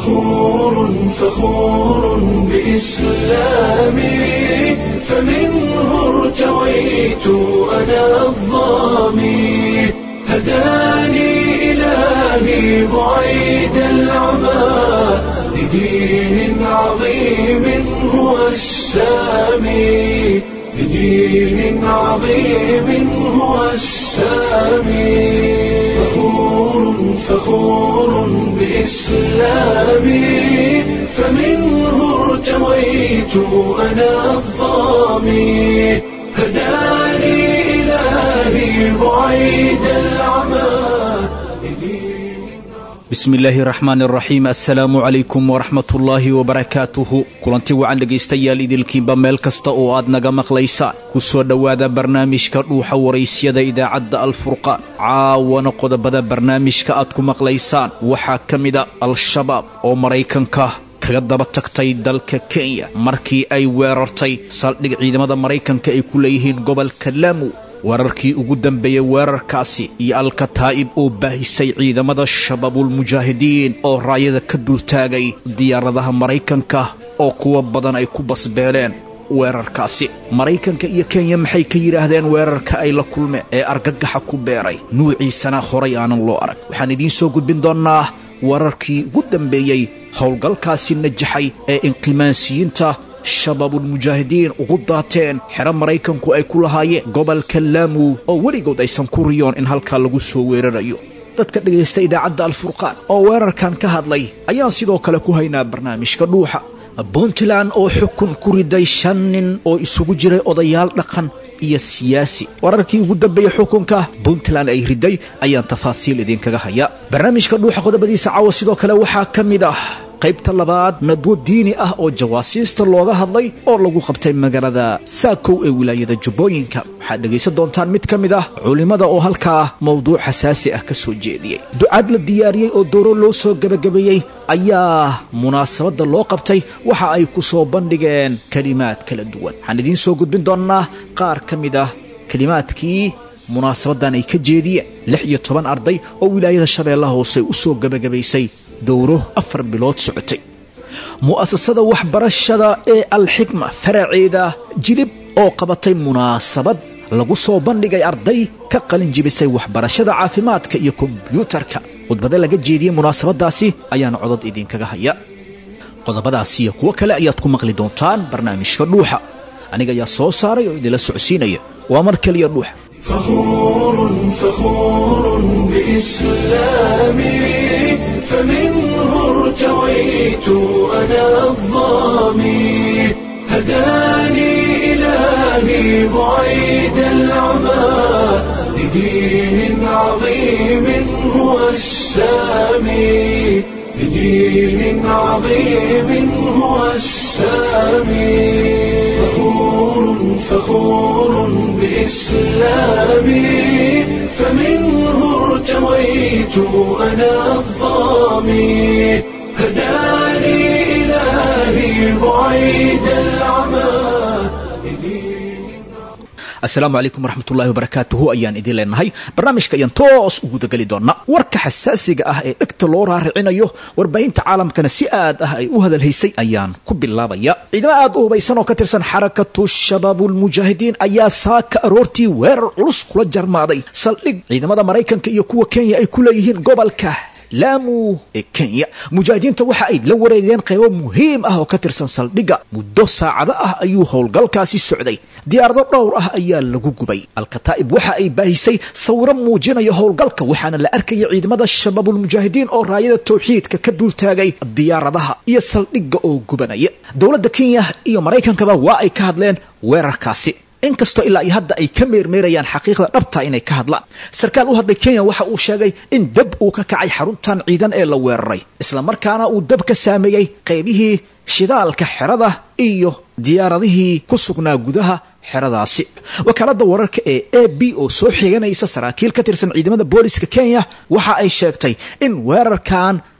فخور فخور بإسلامي فمنه ارتويت أنا الظامي هداني إلهي بعيد العمى لدين عظيم هو السامي لدين عظيم هو السامي فخور فخور بإسلامي فمنه ارتويت أنا الظامي هداني إلهي بعيد العمى bismi illaahi raxmaan raxiim assalaamu calaykum waraxmatullaahi wabarakaatuhu kulanti wacan dhegaystayaal idilkiinba meel kasta oo aad naga maqlaysaan ku soo dhowaada barnaamijka dhuuxa waraysyada idaacadda alfurqaan caawana qodobada barnaamijka aad ku maqlaysaan waxaa ka mida al-shabaab oo maraykanka kaga daba tagtay dalka kenya markii ay weerartay saldhig ciidamada maraykanka ay ku leeyihiin gobolka laamu weerarkii ugu dambeeyey weerarkaasi iyo alkataa'ib oo baahisay ciidamada shabaabulmujaahidiin oo raayada ka dultaagay diyaaradaha maraykanka oo kuwa badan ay ku basbeeleen weerarkaasi maraykanka iyo kenya maxay ka yidhaahdeen weerarka ay la kulmeen ee argagaxa ku beeray nuuciisana horay aanan loo arag waxaan idiin soo gudbin doonnaa weerarkii ugu dambeeyey howlgalkaasi najaxay ee inqimaansiyiinta shabaabulmujaahidiin ugu daateen xero maraykanku ay ku lahaayeen gobolka laamu oo weligood aysan ku riyoon in halkaa lagu soo weerarayo dadka dhegaysta idaacadda alfurqaan oo weerarkan ka hadlay ayaan sidoo kale ku haynaa barnaamijka dhuuxa puntland oo xukun ku riday shan nin oo isugu jiray odayaal dhaqan iyo siyaasi wararkii ugu dambeeyey xukunka puntland ay riday ayaan tafaasiil idinkaga hayaa barnaamijka dhuuxa qodobadiisa caawa sidoo kale waxaa ka mid ah qaybta labaad nadwo diini ah oo jawaasiista looga hadlay oo lagu qabtay magaalada saakow ee wilaayada jubbooyinka waxaad dhegaysan doontaan mid ka mid ah culimmada oo halkaa mowduuc xasaasi ah ka soo jeediyey ducaad la diyaariyey oo dooro loo soo gebagabeeyey ayaa munaasabadda loo qabtay waxa ay ku soo bandhigeen kelimaad kala duwan waxaan idiin soo gudbin doonnaa qaar ka mid ah kelimaadkii munaasabaddan ay ka jeediyeen lix iyo toban arday oo wilaayada shabeellaha hoose u soo gebagabaysay dowro afar bilood socotay mu'asasada waxbarashada ee alxikma faraceeda jilib oo qabatay munaasabad lagu soo bandhigay arday ka qalin jibisay waxbarashada caafimaadka iyo kombyuutarka khudbada laga jeediyey munaasabadaasi ayaana codod idinkaga haya qodobadaas iyo kuwo kale ayaad ku maqli doontaan barnaamijka dhuuxa aniga ayaa soo saaray oo idinla socodsiinaya waa mar keliya dhuuxa فخور فخور بإسلامي فمنه ارتويت أنا الظامي هداني إلهي بعيد العمى لدين عظيم هو السامي لدين عظيم هو السامي فخور فخور بإسلامي فمنه ارتويت أنا الظامي هداني إلهي بعيد العمى asalaamu calaykum waraxmatullahi wabarakaatuhu ayaan idiin leenahay barnaamijka ayaan toos ugu dageli doonnaa warka xasaasiga ah ee dhegta loo raaricinayo warbaahinta caalamkana si aad ah ay u hadalhaysay ayaan ku bilaabaya ciidamo aad u hubaysan oo ka tirsan xarakatu shabaabulmujaahidiin ayaa saaka aroortii weerar culus kula jarmaaday saldhig ciidamada maraykanka iyo kuwa kenya ay ku leeyihiin gobolka laamu ee kenya mujaahidiinta waxa ay la wareegeen qaybo muhiim ah oo ka tirsan saldhigga muddo saacado ah ayuu howlgalkaasi socday diyaarado dhowr ah ayaa lagu gubay alkataa'ib waxa ay baahisay sawiro muujinaya howlgalka waxaana la arkaya ciidamada shabaabulmujaahidiin oo raayada tawxiidka ka dultaagay diyaaradaha iyo saldhigga oo gubanaya dowladda kenya iyo maraykankaba waa ay ka hadleen weerarkaasi inkastoo ilaa iyo hadda ay ka meermeerayaan xaqiiqda dhabta inay ka hadlaan sarkaal u hadlay kenya waxa uu sheegay in dab uu ka kacay xaruntan ciidan ee la weeraray islamarkaana uu dab ka saameeyey qaybihii shidaalka xerada iyo diyaaradihii ku sugnaa gudaha xeradaasi wakaaladda wararka ee a b oo soo xiganaysa saraakiil ka tirsan ciidamada booliska kenya waxa ay sheegtay in weerarkan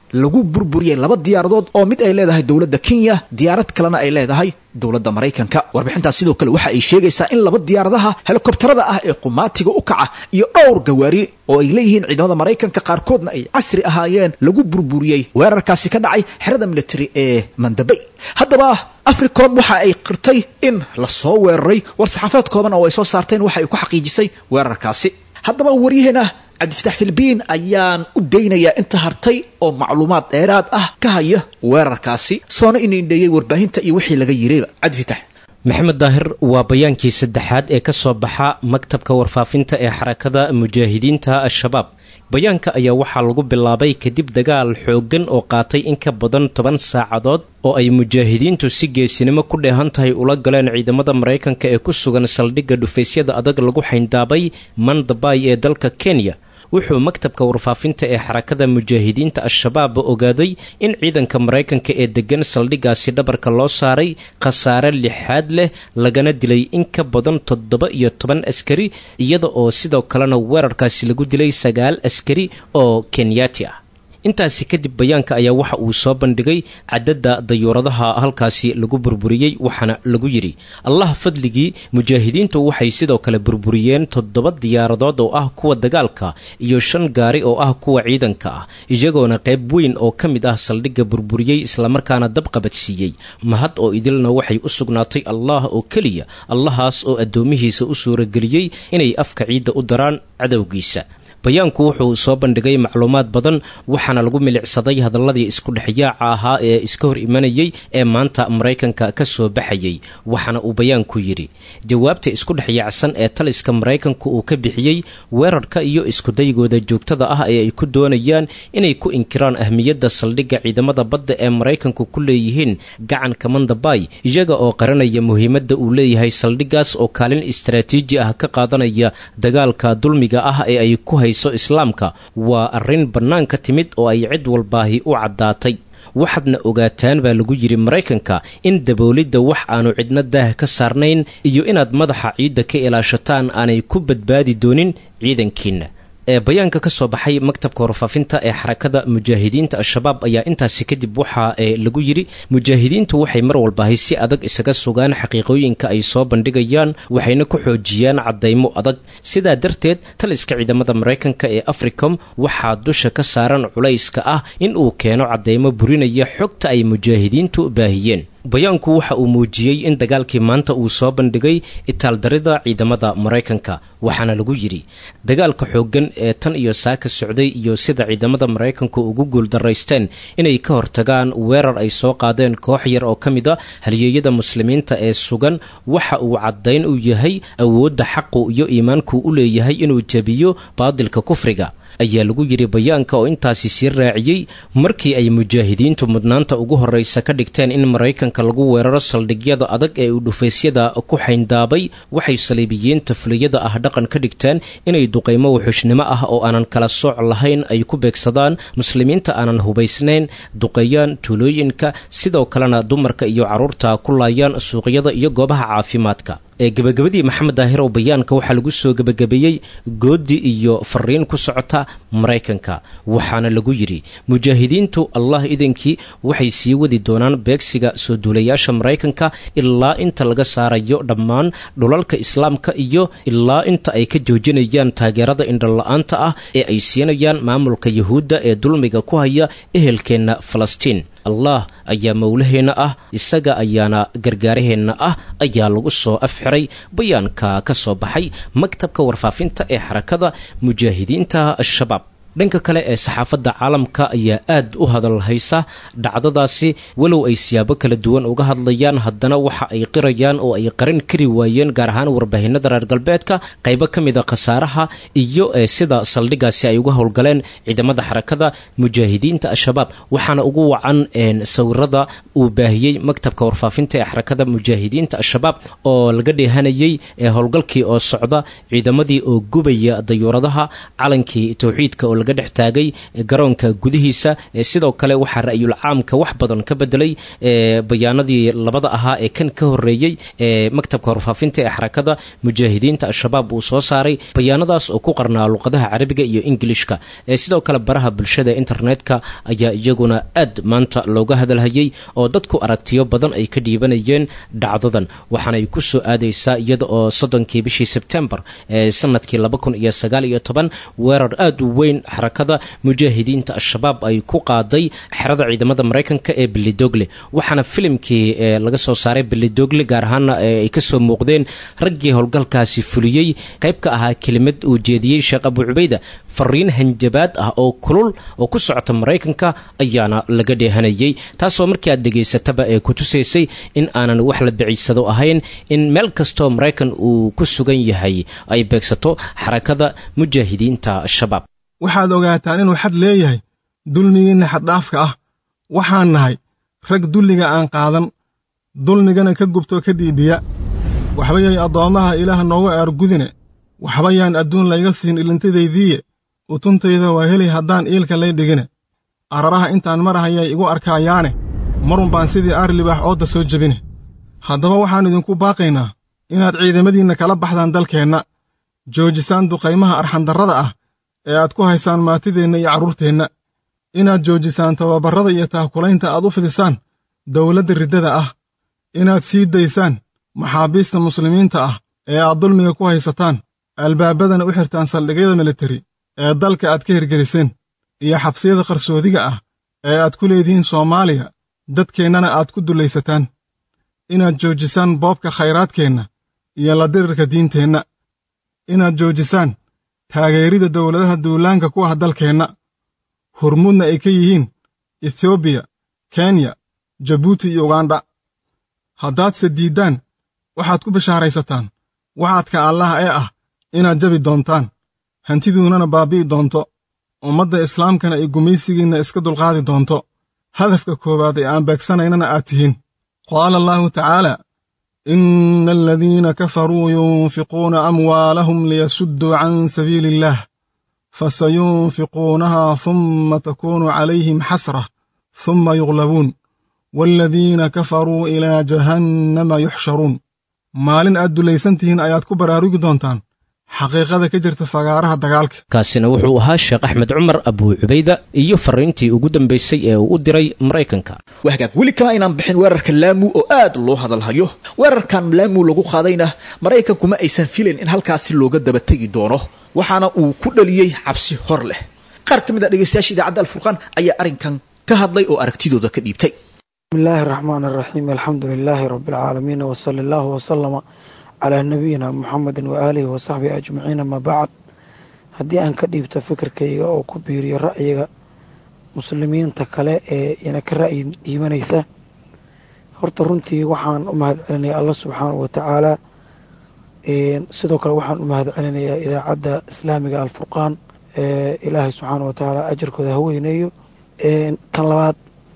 lagu burburiyey laba diyaaradood oo mid ay leedahay dowladda kenya diyaarad kalena ay leedahay dowladda maraykanka warbixintaas sidoo kale waxa ay sheegaysaa in laba diyaaradaha helikobtarada ah ee qumaatiga u kaca iyo dhowr gawaari oo ay leeyihiin ciidamada maraykanka qaarkoodna ay casri ahaayeen lagu burburiyey weerarkaasi ka dhacay xerada military ee mandabay haddaba africom waxa ay qirtay in lasoo weeraray war saxaafaed kooban oo ay soo saarteen waxa ay ku xaqiijisay weerarkaasi haddaba waryaheena cabdifatax filbiin ayaan u daynayaa inta hartay oo macluumaad dheeraad ah ka haya weerarkaasi soona inindheeyey warbaahinta iyo wixii laga yirayba cabdifitax maxamed daahir waa bayaankii saddexaad ee ka soo baxa maktabka warfaafinta ee xarakada mujaahidiinta al-shabaab bayaanka ayaa waxaa lagu bilaabay kadib dagaal xooggan oo qaatay in ka badan toban saacadood oo ay mujaahidiintu si geesinimo ku dheehan tahay ula galeen ciidamada maraykanka ee ku sugan saldhigga dhufaysyada adag lagu xayndaabay mandabay ee dalka kenya wuxuu maktabka warfaafinta ee xarakada mujaahidiinta al-shabaab ogaaday in ciidanka maraykanka ee degan saldhiggaasi dhabarka loo saaray khasaare lixaad leh lagana dilay in ka badan toddoba iyo toban askari iyada oo sidoo kalena weerarkaasi lagu dilay sagaal askari oo kenyaati ah intaasi kadib bayaanka ayaa waxa uu soo bandhigay cadadda dayuuradaha halkaasi lagu burburiyey waxaana lagu yidhi allah fadligii mujaahidiintu waxay sidoo kale burburiyeen toddoba diyaaradood oo ah kuwa dagaalka iyo shan gaari oo ah kuwa ciidanka ah iyagoona qayb weyn oo ka mid ah saldhigga burburiyey islamarkaana dab qabadsiiyey mahad oo idilna waxay u sugnaatay allah oo keliya allahaas oo addoomihiisa u suurageliyey inay afka ciidda u daraan cadowgiisa bayaanku wuxuu soo bandhigay macluumaad badan waxaana lagu milicsaday hadaladii isku dhexyaaca ahaa ee iska hor imanayey ee maanta maraykanka ka soo baxayey waxaana uu bayaanku yidhi jawaabta isku dhexyaacsan ee taliska maraykanku uu ka bixiyey weerarka iyo iskudaygooda joogtada ah ee ay ku doonayaan inay ku inkiraan ahmiyadda saldhigga ciidamada badda ee maraykanku ku leeyihiin gacanka mandabay iyaga oo qaranaya muhiimadda uu leeyahay saldhiggaas oo kaalin istaraatiiji ah ka qaadanaya dagaalka dulmiga ah ee ay ku islaamka waa arrin bannaan ka timid oo ay cid walbaahi u caddaatay waxaadna ogaataan baa lagu yidhi maraykanka in daboolidda wax aanu cidna daah ka saarnayn iyo inaad madaxa ciidda ka ilaashataan aanay ku badbaadi doonin ciidankiinna ee bayaanka ka soo baxay maktabka warfaafinta ee xarakada mujaahidiinta al-shabaab ayaa intaasi kadib waxa ee lagu yidhi mujaahidiintu waxay mar walbahay si adag isaga sugaan xaqiiqooyinka ay soo bandhigayaan waxayna ku xoojiyaan caddaymo adag sidaa darteed taliska ciidamada maraykanka ee africom waxaa dusha ka saaran culayska ah in uu keeno caddaymo burinaya xogta ay mujaahidiintu baahiyeen bayaanku waxa uu muujiyey in dagaalkii maanta uu soo bandhigay itaaldarida ciidamada maraykanka waxaana lagu yidhi dagaalka xooggan ee tan iyo saaka socday iyo sida ciidamada maraykanku ugu guuldaraysteen inay ka hortagaan weerar ay soo qaadeen koox yar oo ka mid a halyeeyada muslimiinta ee sugan waxa uu caddayn u yahay awoodda xaqu iyo iimaanku u leeyahay inuu jebiyo baadilka kufriga ayaa lagu yidhi bayaanka oo intaasi sii raaciyey markii ay mujaahidiintu mudnaanta ugu horraysa ka dhigteen in maraykanka lagu weeraro saldhigyada adag ee uu dhufaysyada ku xayndaabay waxay saliibiyiinta fuliyada ah dhaqan ka dhigteen inay duqaymo wuxushnimo ah oo aanan kala sooc lahayn ay ku beegsadaan muslimiinta aanan hubaysnayn duqeeyaan tuulooyinka sidoo kalena dumarka iyo carruurta ku laayaan suuqyada iyo goobaha caafimaadka ee gebagabadii maxamed daahir oo bayaanka waxaa lagu soo gebagabeeyey goodi iyo fariin ku socota maraykanka waxaana lagu yidhi mujaahidiintu allah idankii waxay sii wadi doonaan beegsiga soo duulayaasha maraykanka ilaa inta laga saarayo dhammaan dhulalka islaamka iyo ilaa inta ay ka joojinayaan taageerada indhola-aanta ah ee ay siinayaan maamulka yuhuudda ee dulmiga ku haya ehelkeenna falastiin allah ayaa mowlaheenna ah isaga ayaana gargaaraheenna ah ayaa lagu soo afxiray bayaanka ka soo baxay maktabka warfaafinta ee xarakada mujaahidiinta al-shabaab dhanka kale ee saxaafadda caalamka ayaa aad u hadalhaysa dhacdadaasi walow ay siyaabo kala duwan uga hadlayaan haddana waxa ay qirayaan oo ay qaran kari waayeen gaar ahaan warbaahinada reer galbeedka qaybo ka mida khasaaraha iyo sida saldhiggaasi ay uga howlgaleen ciidamada xarakada mujaahidiinta al-shabaab waxaana ugu wacan sawirada uu baahiyey maktabka warfaafinta ee xarakada mujaahidiinta al-shabaab oo laga dheehanayey ee howlgalkii oo socda ciidamadii oo gubaya dayuuradaha calankii towxiidka oo laga dhex taagay garoonka gudihiisa sidoo kale waxaa ra'yul caamka wax badan ka bedelay bayaanadii labada ahaa ee kan ka horeeyey ee maktabka warfaafinta ee xarakada mujaahidiinta al-shabaab uu soo saaray bayaanadaas oo ku qarnaa luqadaha carabiga iyo ingilishka sidoo kale baraha bulshada internetka ayaa iyaguna aad maanta looga hadalhayay oo dadku aragtiyo badan ay ka dhiibanayeen dhacdadan waxaanay ku soo aadaysaa iyada oo soddonkii bishii sebtembar ee sanadkii laba kun iyo sagaal iyo toban weerar aad u weyn xarakada mujaahidiinta al-shabaab ay ku qaaday xerada ciidamada maraykanka ee bilidogle waxaana filimkii laga soo saaray bilidogle gaar ahaana ay kasoo muuqdeen raggii howlgalkaasi fuliyey qayb ka ahaa kelimad uu jeediyey sheekh abu cubayda fariin hanjabaad ah oo kulul oo ku socota maraykanka ayaana laga dheehanayay taasoo markii aad dhegaysataba ee ku tusaysay in aanan wax la biciysado ahayn in meel kastoo maraykan uu ku sugan yahay ay beegsato xarakada mujaahidiinta al-shabaab waxaad ogaataan inuu xad leeyahay dulmigiinna xaddhaafka ah waxaan nahay rag dulliga aan qaadan dulmigana ka gubtoo ka dhiidhiya waxba yay addoommaha ilaah noogu aargudine waxba yaan adduun layga siin ilintadaydiiye utuntayda waa heli haddaan iilka lay dhigine araraha intaan marahayay igu arkaayaane marun baan sidii aar libaax oodda soo jebine haddaba waxaan idinku baaqaynaa inaad ciidamadiinna kala baxdaan dalkeenna joojisaan duqaymaha arxandarrada ah ee aad ku haysaan maatideenna iyo carruurteenna inaad joojisaan tababarrada iyo taakulaynta aad u fidisaan dawladda riddada ah inaad sii daysaan maxaabiista muslimiinta ah ee aad dulmiga ku haysataan albaabadana u xirtaan saldhigyada militari ee dalka aad ka hirgeliseen iyo xabsiyada qarsoodiga ah ee aad ku leedihiin soomaaliya dadkeennana aad ku dullaysataan inaad joojisaan boobka khayraadkeenna iyo la dirirka diinteenna inaad joojisaan taageerida dawladaha duulaanka ku ah dalkeenna hurmudna ay ka yihiin etoobiya kenya jabuuti iyo ugandha haddaadse diiddaan waxaad ku bishaaraysataan waxaadka allaah ee ah inaad jabi doontaan hantiduunana baabbi'i doonto ummadda islaamkana ay gumaysigiinna iska dulqaadi doonto hadafka koowaad ee aan beegsanaynana aad tihiin qaala allaahu tacaala inna aladiina kafaruu yunfiquuna amwaalahum liyasudduu can sabiili illaah fasayunfiquunahaa humma takuunu calayhim xasrah humma yuglabuun waaladiina kafaruu ilaa jahannama yuxsharuun maalin aad dulaysan tihiin ayaad ku baraarugi doontaan xaqiiqada ka jirta fagaaraha dagaalka kaasina wuxuu ahaa sheekh axmed cumar abuu cubayda iyo fariintii ugu dambaysay ee uu u diray maraykanka wahagaag weli kama aynaan bixin weerarka laamu oo aad loo hadalhayo weerarkan laamu lagu qaadayna maraykankuma aysan filayn in halkaasi looga daba tegi doono waxaana uu ku dhaliyey cabsi hor leh qaar ka mid a dhegaystayaasha idaacadda alfurqaan ayaa arrinkan ka hadlay oo aragtidooda ka dhiibtay بسم الله الرحمن الرحيم الحمد لله رب العالمين وصلى الله وسلم على نبينا محمد وآله وصحبه أجمعين ما بعد haddii aan ka dhiibto fikirkayga oo ku biiriyo ra'yiga muslimiinta kale ee ina ka ra'yi dhiibanaysa horta runtii waxaan u mahad celinayaa allah subxaanahu wa tacaala sidoo kale waxaan u mahad celinayaa idaacadda islaamiga alfurqaan ee ilaahay subxaana wa tacaala ajarkooda ha weyneeyo tan labaad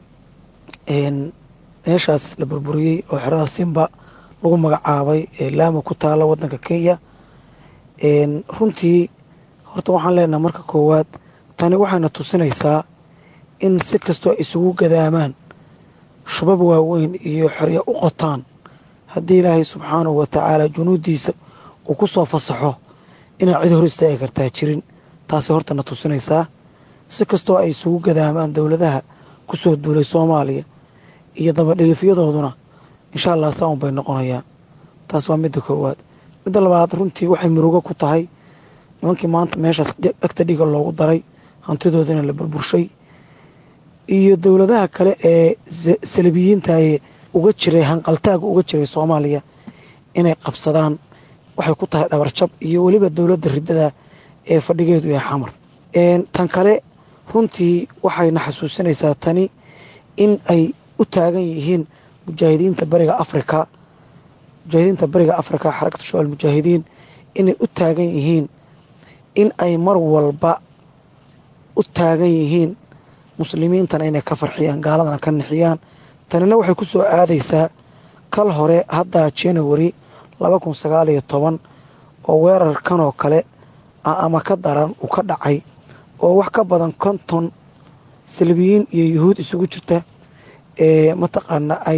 meeshaas la burburiyey oo xerada simba lagu magacaabay ee laama ku taala wadanka kenya runtii horta waxaan leenaha marka koowaad tani waxayna tusinaysaa in si kastoo isugu gadaamaan shubab waaweyn iyo xeryo u qotaan haddii ilaahay subxaanahu wa tacaala junuuddiisa uu ku soo fasaxo inaan cid hor istaagi kartaa jirin taasay hortana tusinaysaa si kastoo ay isugu gadaamaan dowladaha ku soo duulay soomaaliya iyo dabadhilifyadooduna insha allah saaun bay noqonayaa taas waa midda koowaad midda labaad runtii waxay murugo ku tahay nimankii maanta meeshaas dhegta dhiga loogu daray hantidoodana la burburshay iyo dowladaha kale ee salabiyiintae uga jiray hanqaltaaga uga jiray soomaaliya inay qabsadaan waxay ku tahay dhabarjab iyo weliba dowladda riddada ee fadhigeedu ee xamar tan kale runtii waxayna xasuusinaysaa tani in ay u taagan yihiin mujaahidiinta bariga afrika mujaahidiinta bariga afrika xarakatu shucaal mujaahidiin inay u taagan yihiin in ay mar walba u taagan yihiin muslimiintana inay ka farxiyaan gaaladana ka nixiyaan tanina waxay ku soo aadaysaa kal hore haddaa january laba kun sagaal iyo toban oo weerarkanoo kale ama ka daran uu ka dhacay oo wax ka badan konton salbiyiin iyo yuhuud isugu jirta ee mataqaana ay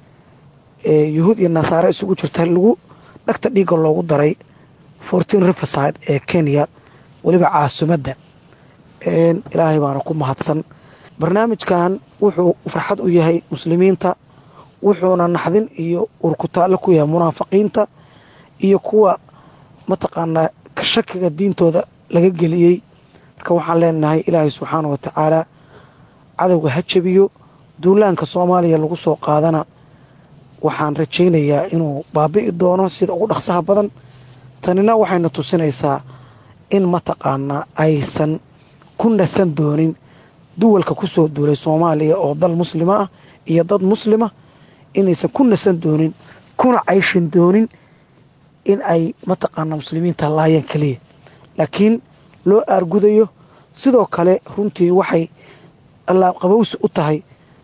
yuhuud iyo nasaare isugu jirta lagu dhagta dhiigga loogu daray fortin riverside ee kenya weliba caasimadda ilaahay baana ku mahadsan barnaamijkan wuxuu farxad u yahay muslimiinta wuxuuna naxdin iyo urkutaallo ku yahay munaafiqiinta iyo kuwa mataqaanaa shakiga diintooda laga geliyey marka waxaan leenahay ilaahay subxaana wa tacaala cadowga ha jabiyo duulaanka soomaaliya lagu soo qaadana waxaan rajaynayaa inuu baabi'i doono sida ugu dhaqsaha badan tanina waxayna tusinaysaa in mataqaanaa aysan ku nasan doonin duwalka ku soo duulay soomaaliya oo dal muslima ah iyo dad muslima inaysan ku nasan doonin kuna cayshin doonin in ay mataqaanaa muslimiinta laayaan keliya laakiin loo aargudayo sidoo kale runtii waxay allaaqabowsi u tahay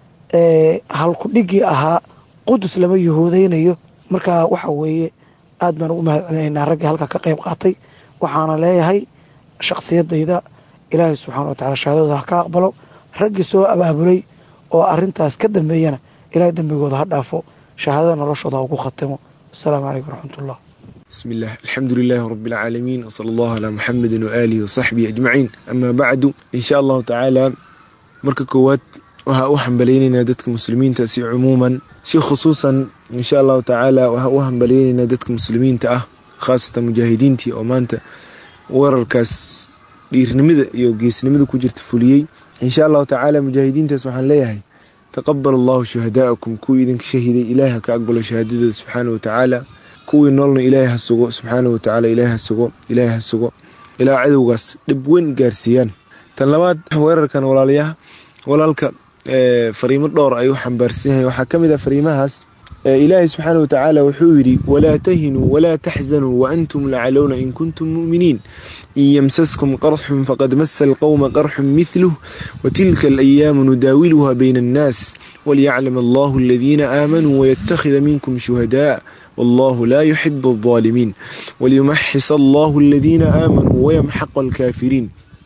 halkudhigii ahaa qudus lama yuhuudaynayo markaa waxa weeye aad baan ugu mahad celinaynaa raggii halkaa ka qayb qaatay waxaana leeyahay shakhsiyadayda ilaahay subxaana wa tacala shahaadadooda ha ka aqbalo raggii soo abaabulay oo arintaas ka dambeeyana ilahay dembigooda ha dhaafo shahaadada noloshooda ha ugu khatimo asalaamu calaykum waraxmatullah بسم الله الحمد لله رب العالمين وصلى الله على محمد وآله وصحبه أجمعين أما بعد إن شاء الله تعالى marka koowaad waxaa u hambaleynaynaa dadka muslimiinta si cumuuman si khusuusan insha allahu tacaala waxaa u hambaleynaynaa dadka muslimiinta ah khaasatan mujaahidiintii oo maanta weerarkaas dhiirnimada iyo geesnimada ku jirta fuliyey insha allahu tacaala mujaahidiintaas waxaan leeyahay taqabal allahu shuhadaa'akum kuwii idinka shahiday ilaahi ha ka aqbalo shahaadadooda subxaana wa tacaala kuwii noolna ilaahay ha sugo subxaana wa tacaala ilaahi ha sugo ilaahi ha sugo ilaa cadowgaas dhib weyn gaarsiiyaan tan labaad weerarkan walaalayaha walaalka fariimo dhowr ay u xambaarsan yahay waxaa ka mid ah fariimahaas ilaahay subxaana wa tacaala wuxuu yidhi walaa tahinuu walaa taxzanuu waantum lacalowna in kuntum mu'miniin in yamsaskum qarxun faqad masa alqowma qarxun mithluh watilka alayaamu nudaawiluha bayna annaas walyaclam allahu aladiina aamanuu wayattakhida minkum shuhadaa والله لا يحب الظالمين وليمحص الله الذين آمنوا ويمحق الكافرين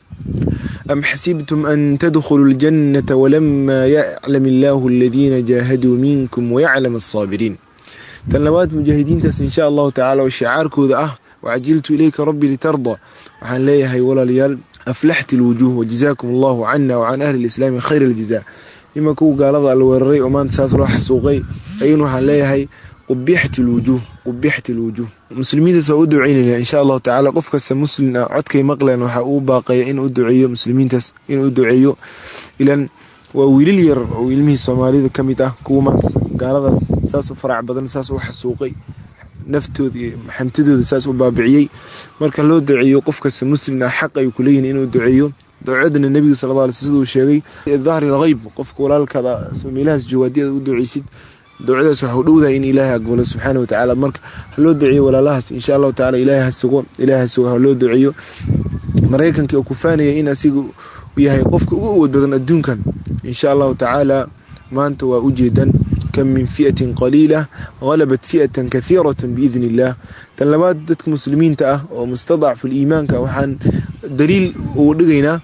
أم حسبتم أن تدخلوا الجنة ولما يعلم الله الذين جاهدوا منكم ويعلم الصابرين تنوات مجاهدين تس إن شاء الله تعالى وشعارك ذا أه وعجلت إليك ربي لترضى وحن لي هاي ولا ليال أفلحت الوجوه وجزاكم الله عنا وعن أهل الإسلام خير الجزاء إما كو قال هذا الوري وما تساس روح السوقي أين وحن لي هاي qubixat lwujuuh qubixat lwujuuh muslimiintaas waa u duceynayna insha allahu tacaala qof kasta muslim ah codkay maqleen waxaa uu baaqaya in u duceeyo muslimiintaas inuu duceeyo ilan waa wiilal yar oo ilmihii soomaalida ka mid ah kuwa maanta gaaladaas saas u farac badan saas u xasuuqay naftooda iyo xantidooda saas u baabiciyey marka loo duceeyo qof kasta muslim ah xaq ay kuleeyihin inuu duceeyo ducadana nebiga sal lla siduu sheegay dahri lheyb qofka walaalkaada meelahaas jooga haddii aad u duceysid ducadaas waxa u dhowdahay in ilaahay aqbalo subxaana wa tacaala marka ha loo duceeyo walaalahaas insha allahu tacala ilaahay ha sugo ilaahay ha sugo ha loo duceeyo maraykanka oo ku faanaya in asiga uu yahay qofka ugu awood badan adduunkan insha allahu tacaala maanta waa ujeedan kam min fi'atin qaliila halabat fi'atan kahiiratan biidni illaah tan labaad dadka muslimiinta ah oo mustadacfu liimaanka waxaan daliil ugu dhigaynaa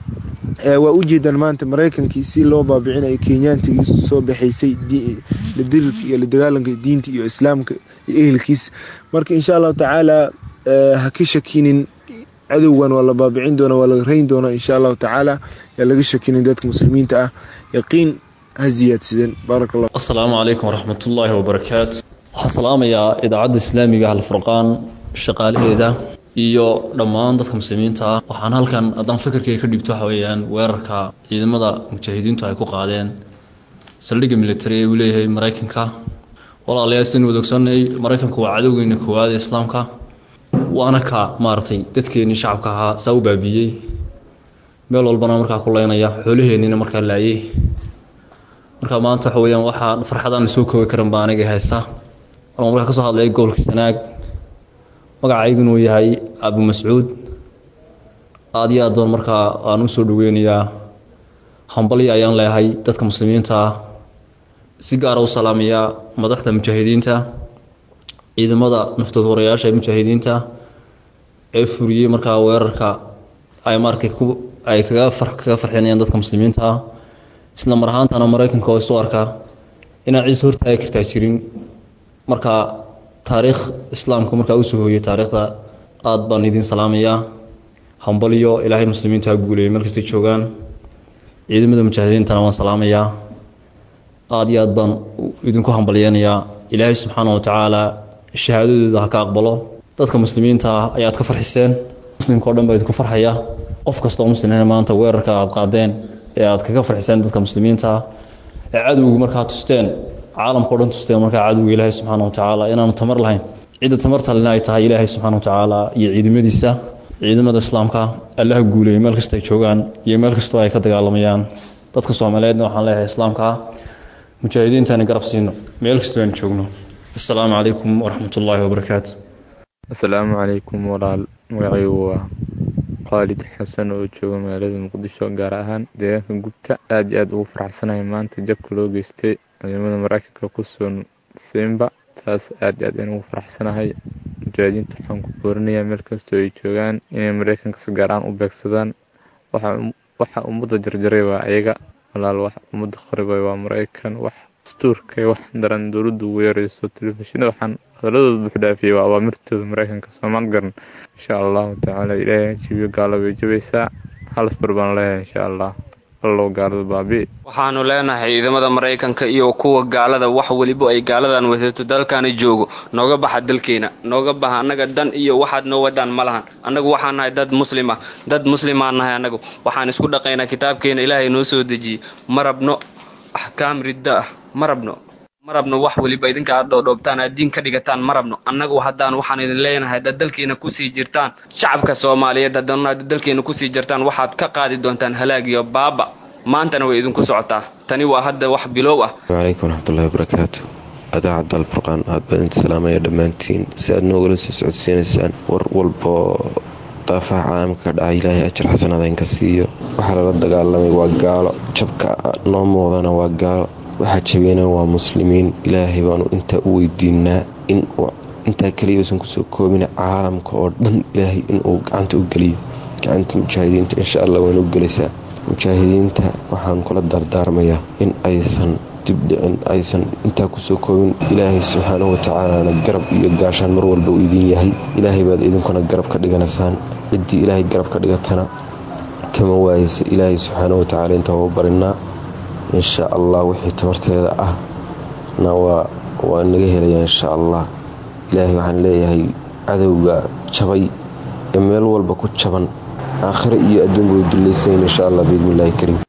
waa ujeedaan maanta maraykankii si loo baabicinayo kenyaantigii soo baxaysay ladirirka iyo ladagaalanka diinta iyo islaamka iyo ehelkiisa marka insha allahu tacaala ha ka shakinin cadowgan waa la baabicin doona waa laga rayn doonaa insha allahu tacaala yaa laga shakinin dadka muslimiinta ah yaqiin ha ziyaadsadeen baarak allah asalaamu calaykum waraxmat ullaahi wabarakaatu waxaan salaamayaa idaacadda islaamiga alfurqaan shaqaalaheeda iyo dhammaan dadka muslimiinta ah waxaan halkan haddaan fikirkayga ka dhigto waxa weeyaan weerarka ciidamada mujaahidiintu ay ku qaadeen saldhigga military ee uu leeyahay maraykanka walaalayaal sidaynu wada ogsoonay maraykanku waa cadowgeena koowaad ee islaamka waana ka maaragtay dadkeennii shacabka ahaa saa u baabiiyey meel walbana markaa ku leynaya xoolaheennina markaa laayey marka maanta waxa weeyaan waxaa farxadaan soo koobi karan baa aniga haysta markaan markaa ka soo hadlaya gobolka sanaag magacaygu inuu yahay abu mascuud aada iyo aad baan markaa aan u soo dhoweynayaa hambalya ayaan leeyahay dadka muslimiinta ah si gaara u salaamayaa madaxda mujaahidiinta ciidamada naftood warayaasha ee mujaahidiinta ee furiyey markaa weerarka ay maaragtay ku ay kaga kaga farxinayaan dadka muslimiinta ah isla mar ahaantana maraykanka oo isu arkaa inaan ciis hortaagi kartaa jirin marka taariikh islaamka markaa usoo hooyay taariikhda aad baan idin salaamayaa hambaliyo ilaahay muslimiinta ha guuleeyay meel kastay joogaan ciidamada mujaahidiintana waan salaamayaa aada iyo aad baan idinku hambalyeynayaa ilaahay subxaana wa tacaala shahaadadooda ha ka aqbalo dadka muslimiinta ah ayaad ka farxiseen muslimka o dhan baa idinku farxaya qof kastoo muslimina maanta weerarka aad qaadeen ee aad kaga farxiseen dadka muslimiinta ah ee cadowga markaa tusteen caalamka o dhan tusteen markaa cadowga ilaahay subxaana wa tacaala inaanu tamar lahayn cidda tamarta lena ay tahay ilaahay subxaana wa tacaala iyo ciidamadiisa ciidamada islaamka allaha guuleeyay meel kasta ay joogaan iyo meel kastoo ay ka dagaalamayaan dadka soomaaliyeedna waxaan leeyahay islaamka mujaahidiintaani garab siino meel kastoo aan joogno assalaamu calaykum waraxmat ullaahi wabarakaatu assalaamu calaykum walaal magacaygu waa khaalid xasan oo jooga magaalada muqdisho gaar ahaan deegaanka gubta aada iyo aada ugu faraxsanahay maanta jabka loo geystay ciidamada maraykanka ku sugan simba taas aada iyo aad ayaan ugu faraxsanahay mujaahidiinta waxaan ku boorinayaa meel kastoo ay joogaan inay maraykanka si gaar aan u beegsadaan waxa ummadda jarjaray waa ayaga walaal wax ummadda qaribay waa maraykan wax dastuurkay wax daran dowladdu ugu yareyso telefishinada waxaan hadaladooda buuxdhaafiyey waa awaamirtooda maraykanka soomaal garan insha allahu tacaala ilaahay hajibiyo gaalo way jabaysaa halasbar baan leeyahay insha allah allow gaalada baabi waxaanu leenahay ciidamada maraykanka iyo kuwa gaalada wax weliba ay gaaladan wadato dalkani joogo nooga baxa dalkeena nooga baxa annaga dan iyo waxaad noo wadaan ma lahan annagu waxaan nahay dad muslim ah dad muslimaan nahay annagu waxaan isku dhaqaynaa kitaabkeena ilaahay noo soo dejiyey ma rabno axkaam ridda ah ma rabno ma rabno wax weliba idinka aad dhoodhoobtaan aad diin ka dhigataan ma rabno annagu haddaan waxaan idin leenahay dad dalkiina kusii jirtaan shacabka soomaaliyeed haddana dalkiina kusii jirtaan waxaad ka qaadi doontaan halaag iyo baaba maantana way idinku socotaa tani waa hadda wax bilow ah calaykum waraxmatullahi wabarakaatu adaacadda alfurqaan aad baan idin salaamaya dhammaantiin si aad noogala soo socodsiinaysaan war walboo daafaha caalamka ka dhacay ilaahay ajar xasanaada inka siiyo waxaa lala dagaalamay waa gaalo jabka noo muuqdana waa gaalo waxaa jabiyana waa muslimiin ilaahay baanu intaa u weydiinaa in intaa keliya uusan kusoo koobin caalamka oo dhan ilaahay inuu gacanta u geliyo gacanta mujaahidiinta insha allah waana u gelaysaa mujaahidiinta waxaan kula dardaarmayaa in aysan dibdhicin aysan intaa kusoo koobin ilaahay subxaanahu watacaalana garab iyo gaashaan mar walba uu idin yahay ilaahay baad idinkuna garab ka dhiganaysaan ciddii ilaahay garab ka dhigatana kama waayeyso ilaahay subxaanahu watacaala intaa waa barinaa insha allah wixii tabarteeda ah na waa naga helayaa insha allah ilaahay waxaan leeyahay cadowga jabay ee meel walba ku jaban aakhire iyo adduunba way dulaysayn insha allah biidni illahi kariim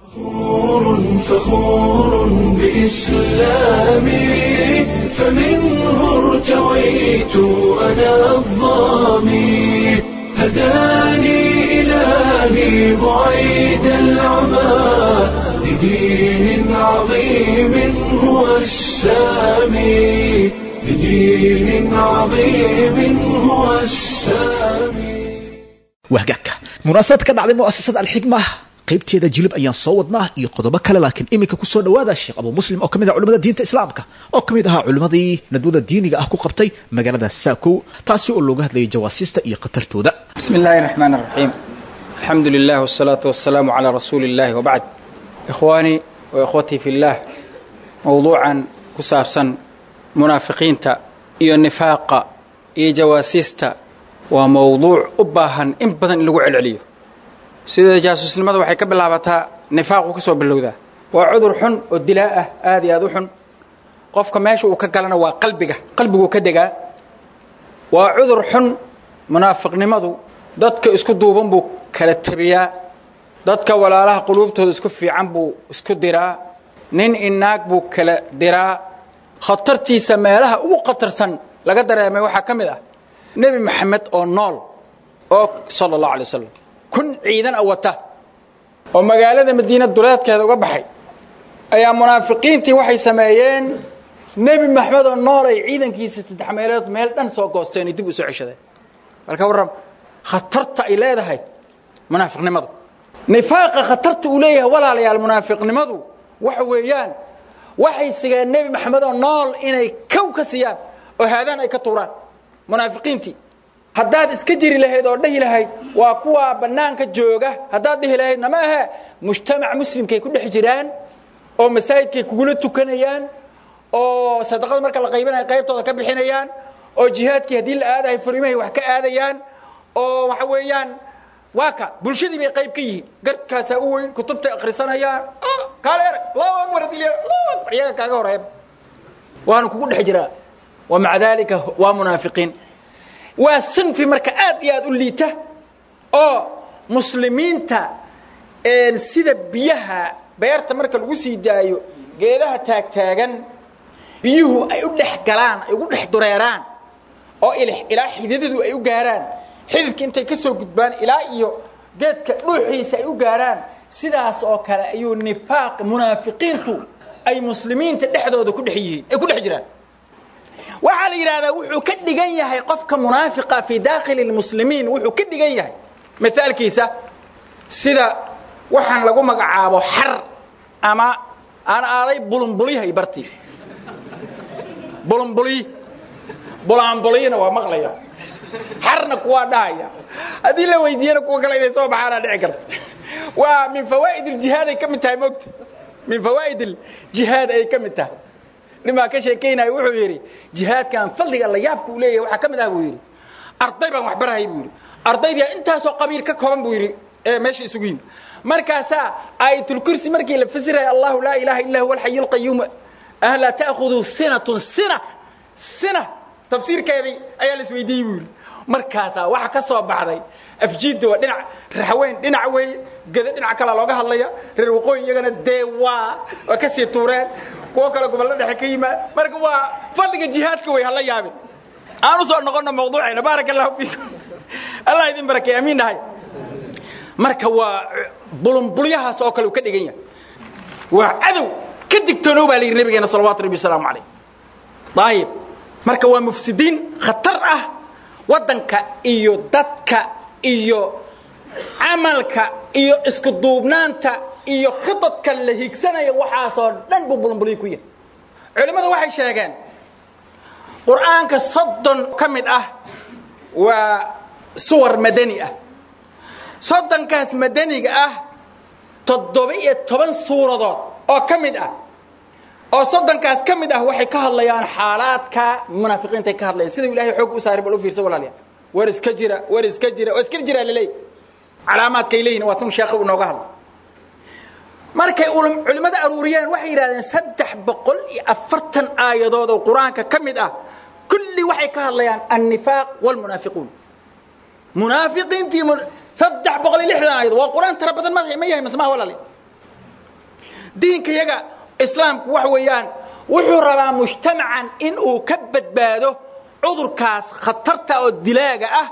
فخور بإسلامي فمنه ارتويت أنا الظامي هداني إلهي بعيد العمى لدين عظيم هو السامي لدين عظيم هو السامي wahgaagka munaasabad ka dhacday mu'asasada alxikma qaybteeda jilib ayaan soo wadnaa iyo qodobo kale laakiin iminka kusoo dhawaada sheekh abuu muslim oo ka mid ah culimada diinta islaamka oo ka mid ahaa culimmadii nadwada diiniga ah ku qabtay magaalada saakow taasi oo looga hadlayay jawaasiista iyo khatartooda بسم الله الرحمن الرحيم الحمد لله والصلاة والسلام على رسول الله وبعد إخواني وإخوتي في الله موضوعا كسابسا منافقين إيو النفاق إيو جواسيستا وموضوع أباها إن بدن لغو علعليو سيدة جاسوس لماذا وحي كبلابتا نفاق كسو بلودا وعذر حن والدلاء آذي آذو حن قفك ماشي وكقلنا وقلبك قلبك وكدقا وعذر حن منافق نمضو dadka isku duuban buu kala tabiyaa dadka walaalaha quluubtooda isku fiican buu isku diraa nin inaag buu kala diraa khatartiisa meelaha ugu khatarsan laga dareemay waxaa ka mid ah nebi maxamed oo nool oo sala allahu alay wasalam kun ciidan a wata oo magaalada madiina duleedkeeda uga baxay ayaa munaafiqiintii waxay sameeyeen nebi maxamed oo nool ay ciidankiisa saddex meelood meel dhan soo goosteen ay dib u soo ceshadeen marka warram khatarta ay leedahay munaafiqnimadu nifaaqa khatarta uu leeyahay walaalayaal munaafiqnimadu waxa weeyaan waxay sigeen nebi maxamed oo nool inay kow ka siiyaan oo haadaan ay ka tuuraan munaafiqiintii haddaad iska jiri lahayd oo dhahi lahayd waa kuwaa bannaanka jooga haddaad dhihi lahaydna ma ahe mujtamac muslimkay ku dhex jiraan oo masaajidkay kugula tukanayaan oo sadaqada marka la qaybinaya qaybtooda ka bixinayaan oo jihaadkii haddii la aadahay furimahay wax ka aadayaan oo waxa weeyaan waa ka bulshadii bay qayb ka yihiin garkaasaa u weyn kutubtay akhrisanayaan kaale erag allahu akbar adil allahu akbar iyaga kaaga horeeba waanu kugu dhex jiraa wa maca daalika waa munaafiqiin waa sinfi marka aad iyo aad u liita oo muslimiinta sida biyaha beerta marka lagu sii daayo geedaha taagtaagan biyuhu ay u dhex galaan ay ugu dhex dureeraan oo ilaa xididadu ay u gaaraan xididka intay ka soo gudbaan ilaa iyo geedka dhuuxiisa ay u gaaraan sidaas oo kale ayuu nifaaq munaafiqiintu ay muslimiinta dhexdooda ku dhex yihiin ay ku dhex jiraan waxaa la yidhahdaa wuxuu ka dhigan yahay qofka munaafiqa fii daakhili lmuslimiin wuxuu ka dhigan yahay mithaalkiisa sida waxaan lagu magacaabo xar ama aan aaday bulunbulyahay bartii bulunbulyi bulaanbulyina waa maqlaya xarna kuwaa dhahaya haddii la weydiiyana kuwa kale inay soo baxaana dhici karta waa min fawaa'id iljihaad ay ka mid tahay mogta min fawaa'id iljihaad ay ka mid tahay nimaa ka sheekaynaya wuxuu yidhi jihaadkan fadliga la yaabka uu leeyahay waxaa ka mid ah buu yidhi arday baan wax barahay buu yidhi ardaydia intaasoo qabiil ka kooban buu yidhi ee meesha isugu yimi markaasaa aayatulkursi markii la fasiraya allahu laa ilaaha illa huwa alxayu lqayuum ahlaa ta'khuduu sinatun sina sina tafsiirkeedii ayaa la isweydiiyey buu yidhi markaasaa waxa ka soo baxday afjiidda waa dhinac raxweyn dhinac weeye geda dhinac kalea looga hadlaya reer waqooyi iyagana dee waa waa ka sii tuureen kuwo kale gobollo dhexe ka yimaad marka waa fadliga jihaadka wey hala yaabin aan u soo noqonno mawduucayna baaraka allahu fiikum allah idin barakay amiin dhahay marka waa bulunbulyahaas oo kale uu ka dhigan yahay waa cadow ka digtoonow baa la yidhi nabigeena salawaatu rabbi wasalaamu calayh daayib marka waa mufsidiin khatar ah waddanka iyo dadka iyo camalka iyo isku duubnaanta iyo khidadka la higsanaya waxaasoo dhan buu bulunbulyo ku yahay culimmadu waxay sheegeen qur'aanka soddon ka mid ah waa suwar madani ah soddonkaas madaniga ah toddoba-iyo toban suuradood oo ka mid ah oo soddonkaas ka mid ah waxay ka hadlayaan xaalaadka munaafiqiintay ka hadlayaan sida ilahay xoog u saaray bal u fiirsa walaalayaal war iska jira war iska jira war iska jira laleey calaamaadkay leeyihin waa tun sheekha uu nooga hadla markay culimmada aruuriyeen waxay yidhahdeen saddex boqol iyo afartan aayadood oo qur-aanka ka mid ah kulli waxay ka hadlayaan annifaaq walmunaafiquun munaafiqiintii saddex boqol iyo lixdan aayadood waa qur-aan tara badan ma ma yahay masmaha walaale diinka yaga islaamku waxa weeyaan wuxuu rabaa mujtamacan in uu ka badbaado cudurkaas khatarta oo dilaaga ah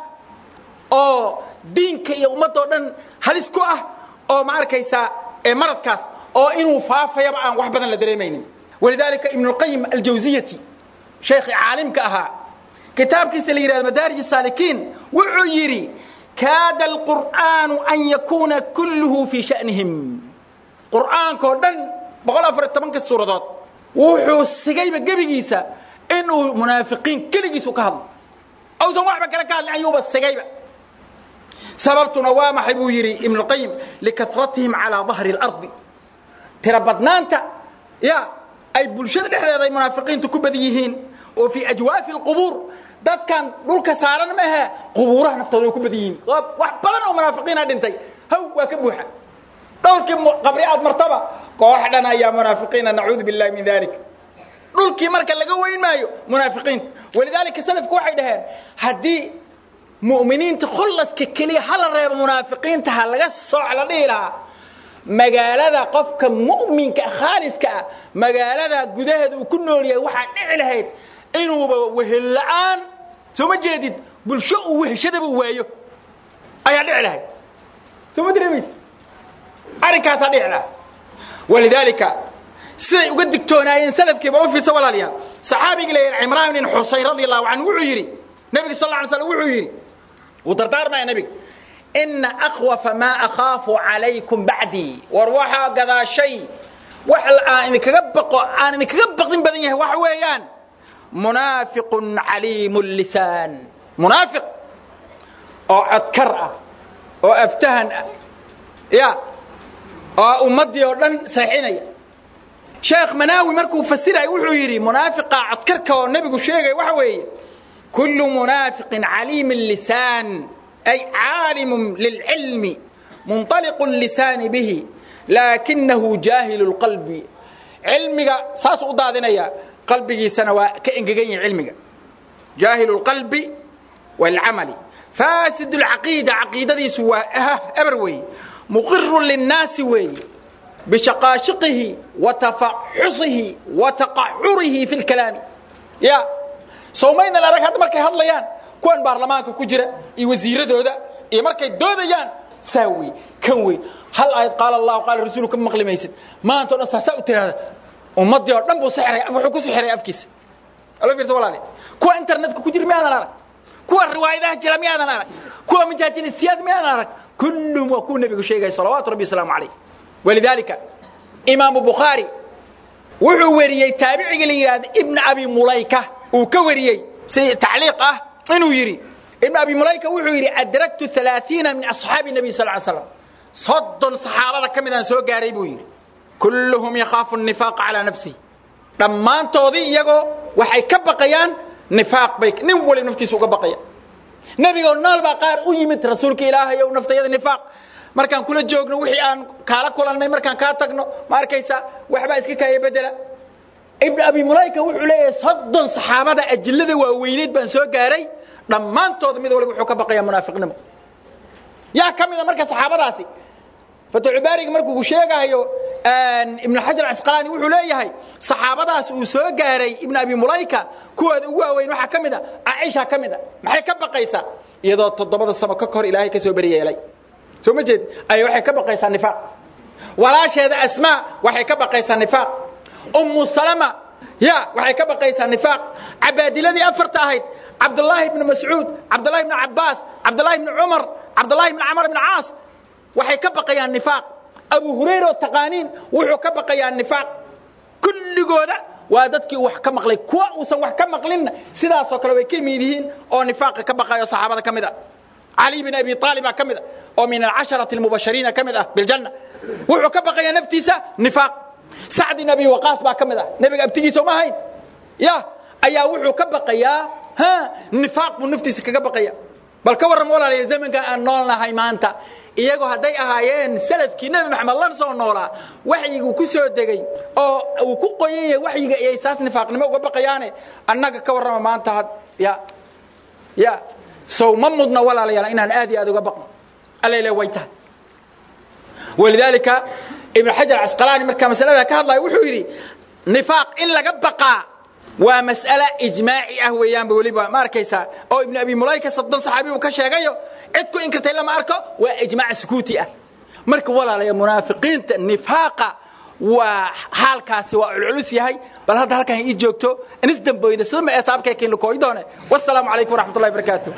oo diinka iyo ummadoo dhan halis ku ah oo ma arkaysaa maradkaas oo inuu faafayaba aan wax badan la dareemaynin walidaalika ibnulqayim aljawsiyati sheekhii caalimka ahaa kitaabkiisa la yidhahdo madaarij saalikiin wuxuu yidhi kaada alqur'aanu an yakuuna kulluhu fii shanihim qur'aankao dhan boqol afar iyo tobanka suuradood wuxuu sigayba gebigiisa inuu munaafiqiin keligiisu ka hadlo awsan waxba kale ka hadlin ayuuba sigayba sababtuna waa maxay buu yidhi ibnuqayim likaratihim calaa dahri اlardi tira badnaanta ya ay bulshada dhexdeeda ay munaafiqiintu ku badan yihiin oo fii ajwaafi اlqubuur dadkan dhulka saaran ma ahe qubuuraha naftooda way ku badan yihiin wax badan oo munaafiqiina dhintay haw waa ka buuxa dhowrkii qabri aad martaba koox dhan ayaa munaafiqiina nacuudu biاllahi min dalik dhulkii marka laga weyn maayo munaafiqiinta walidaalika salafku waxay dhaheen haddii mu'miniinta khullaska keliya hala reebo munaafiqiinta ha laga sooc la dhihi lahaa magaalada qofka mu'minka khaaliska ah magaalada gudaheeda uu ku nool yahay waxaa dhici lahayd inuuba wehel la'aan soo ma jeedid bulsho uu weheshadaba waayo ayaa dhici lahayd soo ma dareemaysa arrinkaasaa dhici lahaa walidaalika siday uga digtoonaayeen salafkiiba u fiirsa walaalayaal saxaabigii la yidhi cimraan bin xusayn radi allahu canhu wuxuu yidhi nabiga sal alla alay slam wuxuu yidhi wuu dardaarmaya nebiga ina akhwafa maa akhaafu calaykum bacdii war waxaa gadaashay wax aan idinkaga baqo aan idinkaga baqdin badan yahay waxa weeyaan munaafiqun caliimu lisaan munaafiq oo codkar ah oo aftahan ah ya oo ummaddii oo dhan saxinaya sheekh manaawi markuu fasiraya wuxuu yidhi munaafiqa codkarka oo nebigu sheegaya waxa weeye kullu munaafiqin caliimi lisaan ay caalimun lilcilmi munطaliqu lisaani bihi laakinahu jaahilu lqalbi cilmiga saasuu u daadinaya qalbigiisana waa ka engegan yahay cilmiga jaahilu lqalbi wاlcamali faasid اlcaqiida caqiidadiisu waa eber weeye muqiru linnaasi weeye bishaqaashiqihi wa tafaxusihi wa taqacurihi fi lkalaami ya sawmaydan arag hadda markay hadlayaan kuwan baarlamaanka ku jira iyo wasiiradooda iyo markay doodayaan saa wey kan wey hal aayad qaala allahu qaala rasuulu ka maqli maysid maanta o dhan saasaa u tiraahda ummaddii oo dhan buu sixiray wuxuu ku sixiray afkiisa alo fiirsa walaale kuwa internetka ku jira miyaadan arag kuwa riwaayadaha jira miyaadan arag kuwa majaajilistiyaad miyaadan arag kullum waa kuu nebigu sheegaya salawaatu rabbi wasalaamu calayh walidaalika imaamu bukhaari wuxuu weriyey taabiciga la yidhahda ibna abi mulayka uu ka wariyey si tacliiq ah inuu yidhi ibn abi mulayka wuxuu yidhi adraktu alaaiina min asxaabi nabiy sal l slam soddon saxaabada ka midaan soo gaaray buu yidhi kulluhum yakhaafu nifaaqa calaa nafsihi dhammaantoodii iyagoo waxay ka baqayaan nifaaq bay nin wali naftiisa uga baqaya nebigoo nool baa qaar u yimid rasuulka ilaahay ow naftayada nifaaq markaan kula joogno wixii aan kaala kulannay markaan kaa tagno ma arkaysa waxbaa iska kaaya bedela ibn abi mulayka wuxuu leeyahay soddon saxaabada ajillada waaweyneed baan soo gaaray dhammaantooda mid waliba wuxuu ka baqayaa munaafiqnimo yaa ka mida marka saxaabadaasi fatxubaariga markuu sheegayo ibn xajar casqalaani wuxuu leeyahay saxaabadaas uu soo gaaray ibn abi mulayka kuwooda ugu waaweyn waxaa ka mid a caaisha ka mid a maxay ka baqaysaa iyadoo toddobada samo ka hor ilaahay ka soo beri yeelay soo ma jeed ay waxay ka baqaysaa nifaaq walaasheeda asmaa waxay ka baqaysaa nifaaq ummu salama ya waxay ka baqaysaa nifaaq cabaadiladii afarta ahayd cabdulaahi ibni mascuud cabdulahi ibni cabaas cabdulahi ibni cumar cabdulahi ibni camar ibni caas waxay ka baqayaan nifaaq abu hurayra oo taqaaniin wuxuu ka baqayaa nifaaq kulligooda waa dadkii wax ka maqlay kuwa uusan wax ka maqlinna sidaasoo kale way ka mid yihiin oo nifaaqa ka baqayo saxaabada ka mid a cali bin abi aaliba ka mid a oo min alcasharati almubashariina ka mid ah biljanna wuxuu ka baqayaa naftiisa nifaaq sacd bin abi waqaas baa ka mid ah nebiga abtigiisa uma ahayn ya ayaa wuxuu ka baqayaa ha nifaaq buu naftiisa kaga baqaya bal ka warram walaalaya zamankan aan nool nahay maanta iyagoo hadday ahaayeen saladkii nebi maxamed la soo noolaa waxyigu ku soo degay oo uu ku qoyan yahay waxyiga iyay saas nifaaqnimo uga baqayaane annaga ka warrama maanta had ya ya sow ma mudna walaalayaal inaan aad iyo aad uga baqno allele way tahay walidaalika ibn xajar casqalaani markaa masalada ka hadlaya wuxuu yidhi nifaaq in laga baqaa waa mas'ale ijmaaci ah weeyaanba weliba ma arkaysaa oo ibnu abi mulayka soddon saxaabi uu ka sheegayo cid ku inkirtay lama arko waa ijmaac sukuuti ah marka walaalaya munaafiqiinta nifaaqa waa xaalkaasi waa culculus yahay bal hadda halkan ii joogto inis damboyna sidama ee saabkay kiin lukooy doone wassalaamu calaykum waraxmatullahi barakaatu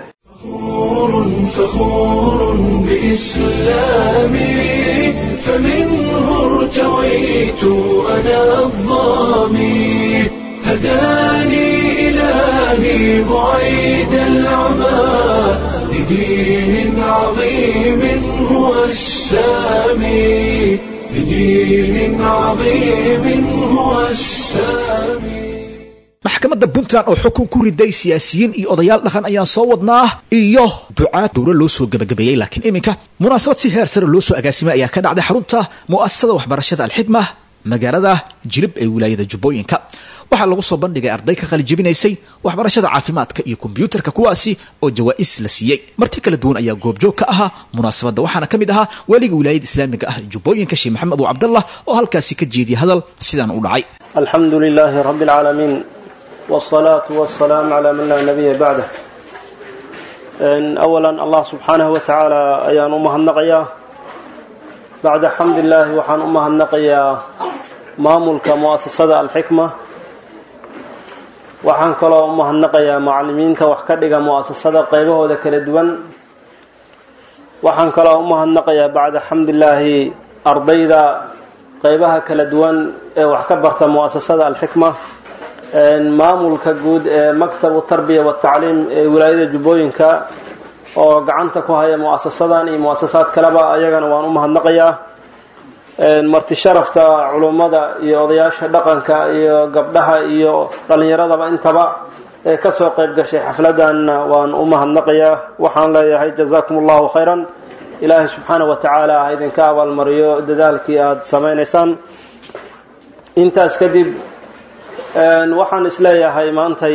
فخور بإسلامي فمنه ارتويت أنا الظامي هداني إلهي بعيد العمى لدين عظيم هو السامي لدين عظيم هو السامي maxkamadda puntland oo xukun ku riday siyaasiyiin iyo odayaal dhaqan ayaan soo wadnaa iyo ducaad dowla loo soo gebagabeeyey laakiin iminka munaasabad si heer sare loo soo agaasimay ayaa ka dhacday xarunta mu'asasada waxbarashada alxikma magaalada jilib ee wilaayada jubbooyinka waxaa lagu soo bandhigay arday ka qalijebinaysay waxbarashada caafimaadka iyo kombyuutarka kuwaasi oo jawaa'is la siiyey marti kala duwan ayaa goobjoog ka ahaa munaasabadda waxaana ka mid ahaa waaliga wilaayada islaamiga ah jubbooyinka sheekh maxamed abu cabdallah oo halkaasi ka jeediyay hadal sidaan u dhacay alxamdu lilaahi rabbi alcaalamiin wsalaatu wasalaamu calaa man laa nabiya bacdah awalan allah subxaanahu wa tacaala ayaan u mahadnaqayaa bacda xamdillaahi waxaan u mahadnaqayaa maamulka mu'asasada alxikma waxaan kaloo u mahadnaqayaa macalimiinta wax ka dhiga mu'asasada qaybahooda kala duwan waxaan kaloo u mahadnaqayaa bacda xamdillaahi ardayda qaybaha kala duwan ee wax ka barta mu'asasada alxikma maamulka guud ee maktabu tarbiya watacliim ee wilaayada jubbooyinka oo gacanta ku haya muasasadan iyo muasasaad kaleba ayagana waan u mahadnaqayaa marti sharafta culummada iyo odayaasha dhaqanka iyo gabdhaha iyo dhallinyaradaba intaba ee kasoo qayb gashay xafladanna waan u mahadnaqayaa waxaan leeyahay jazaakum allahu khayran ilaahay subxaana wa tacaala ha idinka abaalmariyo dadaalkii aada samaynaysaan intaas kadib waxaan isleeyahay maantay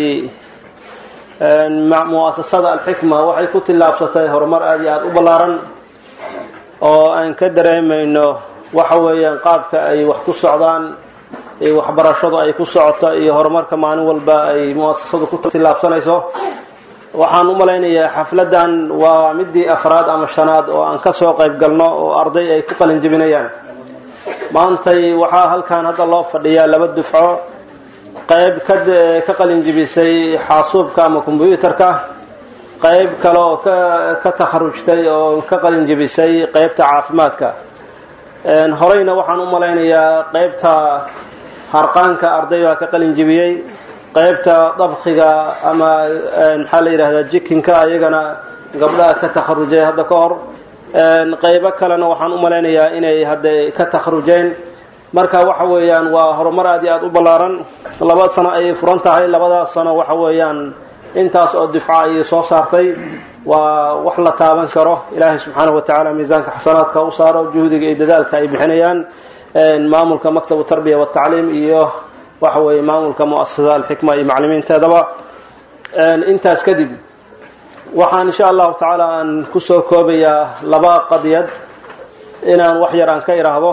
muasasada alxikma waxay ku tillaabsatay horumar aada iyo aada u ballaaran oo aan ka dareemayno waxa weeyaan qaabka ay wax ku socdaan iyo waxbarashadu ay ku socoto iyo horumarka maalin walba ay muasasadu ku tillaabsanayso waxaan u malaynayaa xafladan waa midii afraad ama shanaad oo aan kasoo qayb galno oo arday ay ku qalin jebinayaan maantay waxaa halkan hadda loo fadhiyaa laba dufco qayb ka qalin jebisay xaasuubka ama kombyuutarka qayb kale oo ka takharujtay oo ka qalin jebisay qaybta caafimaadka horeyna waxaan u malaynayaa qaybta harqaanka arday baa ka qalin jebiyey qaybta dabkiga ama maxaa la yidhahdaa jikinka ayagana gabdhaha ka takharujay hadda ka hor qaybo kalena waxaan u malaynayaa inay hadda ka takharujeen marka waxa weeyaan waa horumar aad iyo aada u ballaaran laba sano ayay furan tahay labadaas sano waxa weeyaan intaas oo difca ayay soo saartay waa wax la taaban karo ilaahay subxaanahu wa tacaala miisaanka xasanaadka u saaro juhdiga iyo dadaalka ay bixinayaan maamulka maktabu tarbiya watacliim iyo waxa weeye maamulka muasasada alxikma iyo maclimiinteedaba intaas kadib waxaan insha allahu tacaala aan kusoo koobayaa laba qadiyad inaan wax yar aan ka idhaahdo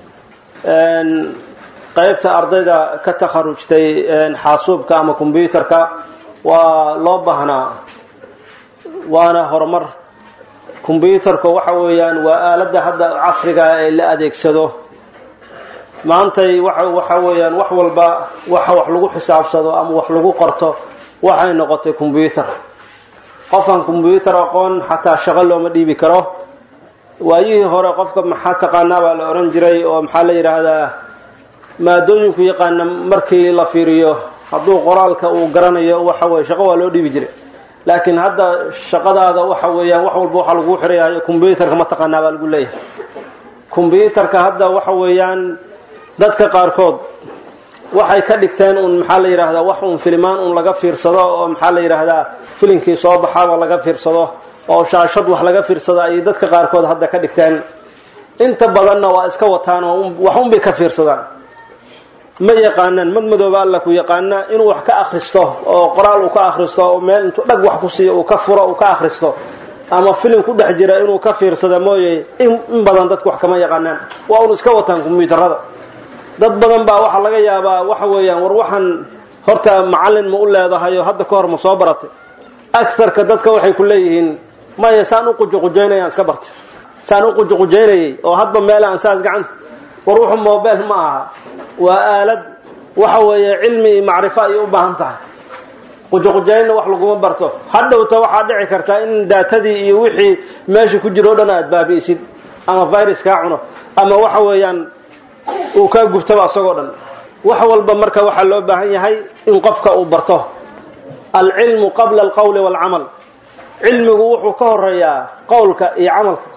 qaybta ardayda ka takharujtay xaasuubka ama kombyuutarka waa loo baahnaa waana horumar kombyuutarka waxa weeyaan waa aaladda hadda casriga ee la adeegsado maantay waxa weeyaan wax walba waxa wax lagu xisaabsado ama wax lagu qorto waxay noqotay kombyuutar qofkan kombyuutar aqoon xataa shaqo looma dhiibi karo waayihii hore qofka maxaa taqaanaa baa la odhan jiray oo maxaa la yidhaahdaa maadooyinku yaqaana markii la fiiriyo hadduu qoraalka uu garanayo waxa weye shaqo waa loo dhiibi jiray laakiin hadda shaqadaada waxa weeyaan wax walba waxaa lagu xirayahay kombyuutarka ma taqaanaa baa lagu leeyahay kombyuutarka hadda waxa weeyaan dadka qaarkood waxay ka dhigteen un maxaa la yidhaahdaa wax un filimaan un laga fiirsado oo maxaa la yidhaahdaa filimkii soo baxaaba laga fiirsado oo shaashad wax laga fiirsado ayay dadka qaarkood hadda ka dhigteen inta badanna waa iska wataan oo wax unbay ka fiirsadaan ma yaqaanaan mad madooba alla ku yaqaana inuu wax ka akhristo oo qoraal uu ka akhristo oo meel intuu dhag wax ku siiyo uu ka furo uu ka akhristo ama filim ku dhex jira inuu ka fiirsada mooye in badan dadku wax kama yaqaanaan waa un iska wataan kombyuutarada dad badan baa waxaa laga yaabaa waxa weeyaan war waxaan horta macallin ma u leedahay oo hadda ka hor ma soo baratay agarka dadka waxay ku leeyihiin maya saan u qujuqujaynayaan iska bartay saan u qujuqujaynayay oo hadba meelaan saas gacanta war wuxuu mobile ma aha waa aalad waxa weeye cilmi iyo macrifo ayay u baahan tahay qujuqujaynna wax laguma barto hadhowta waxaa dhici kartaa in daatadii iyo wixii meesha ku jiro o dhan aad baabi'isid ama virus kaa cuno ama waxa weeyaan uu kaa gubtaba asagoo dhan wax walba marka waxaa loo baahan yahay in qofka uu barto alcilmu qabla alqowli waalcamal cilmigu wuxuu ka horeeyaa qowlka iyo camalka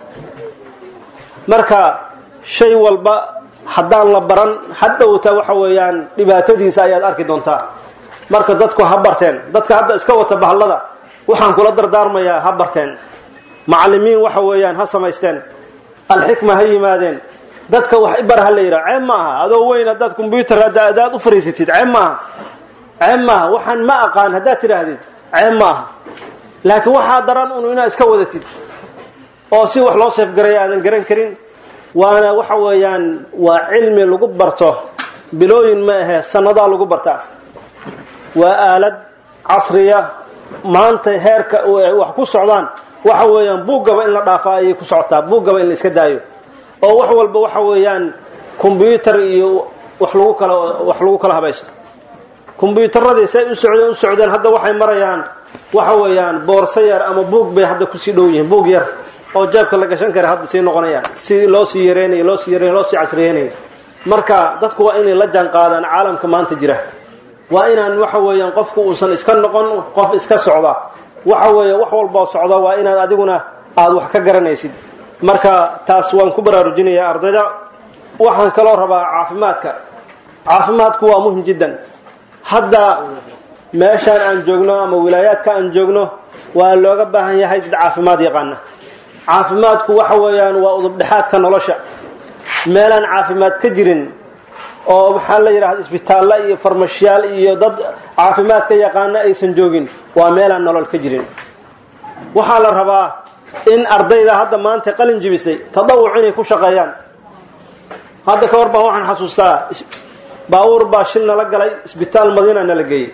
marka shay walba haddaan la baran hadhowta waxa weeyaan dhibaatadiisa ayaad arki doontaa marka dadku ha barteen dadka hadda iska wata bahallada waxaan kula dardaarmayaa ha barteen macallimiin waxa weeyaan ha samaysteen alxikma ha yimaadeen dadka wax ibar ha la yidhaha ceeb ma aha adoo weyn haddaad kombyuutar adaad u fariisatid ceeb maaha ceeb maaha waxaan ma aqaan haddaad tidhaahdid ceeb ma aha laakiin waxaa daran un inaad iska wadatid oo si wax loo seefgaraya aadan garan karin waana waxa weeyaan waa cilmi lagu barto bilooyin ma ahee sannadaa lagu bartaa waa aalad casriya maanta heerka wax ku socdaan waxa weeyaan buuggaba in la dhaafaa ayay ku socotaa buuggaba in la iska daayo oo wax walba waxa weeyaan kombyuutar iyo wax lagu kala wax lagu kala habaysto kombyuutaradii say u socdeen u socdeen hadda waxay marayaan waxa weeyaan boorso yar ama buug bay hadda kusii dhow yihiin buug yar oo jeebka la gashan kara hadda sii noqonayaan si loo sii yareynayo loo sii yareynayo loo sii casriyeynayo marka dadku waa inay la jaan qaadaan caalamka maanta jira waa inaan waxa weeyaan qofku uusan iska noqon qof iska socda waxa weeye wax walboo socda waa inaad adiguna aada wax ka garanaysid marka taas waan ku baraarujinayaa ardayda waxaan kaloo rabaa caafimaadka caafimaadku waa muhim jiddan hadda meeshaan aan joogno ama wilaayaadka aan joogno waa looga baahan yahay dad caafimaad yaqaana caafimaadku waxa weeyaan waa udubdhexaadka nolosha meelaan caafimaad ka jirin oo maxaa la yidhahda isbitaalla iyo farmashiyaal iyo dad caafimaadka yaqaana aysan joogin waa meelaan nolol ka jirin waxaa la rabaa in ardayda hadda maanta qalin jibisay tadawuc inay ku shaqeeyaan hadda ka hor baan waxaan xasuustaa baabuur baa shil nala galay isbitaal madiina nala geeyey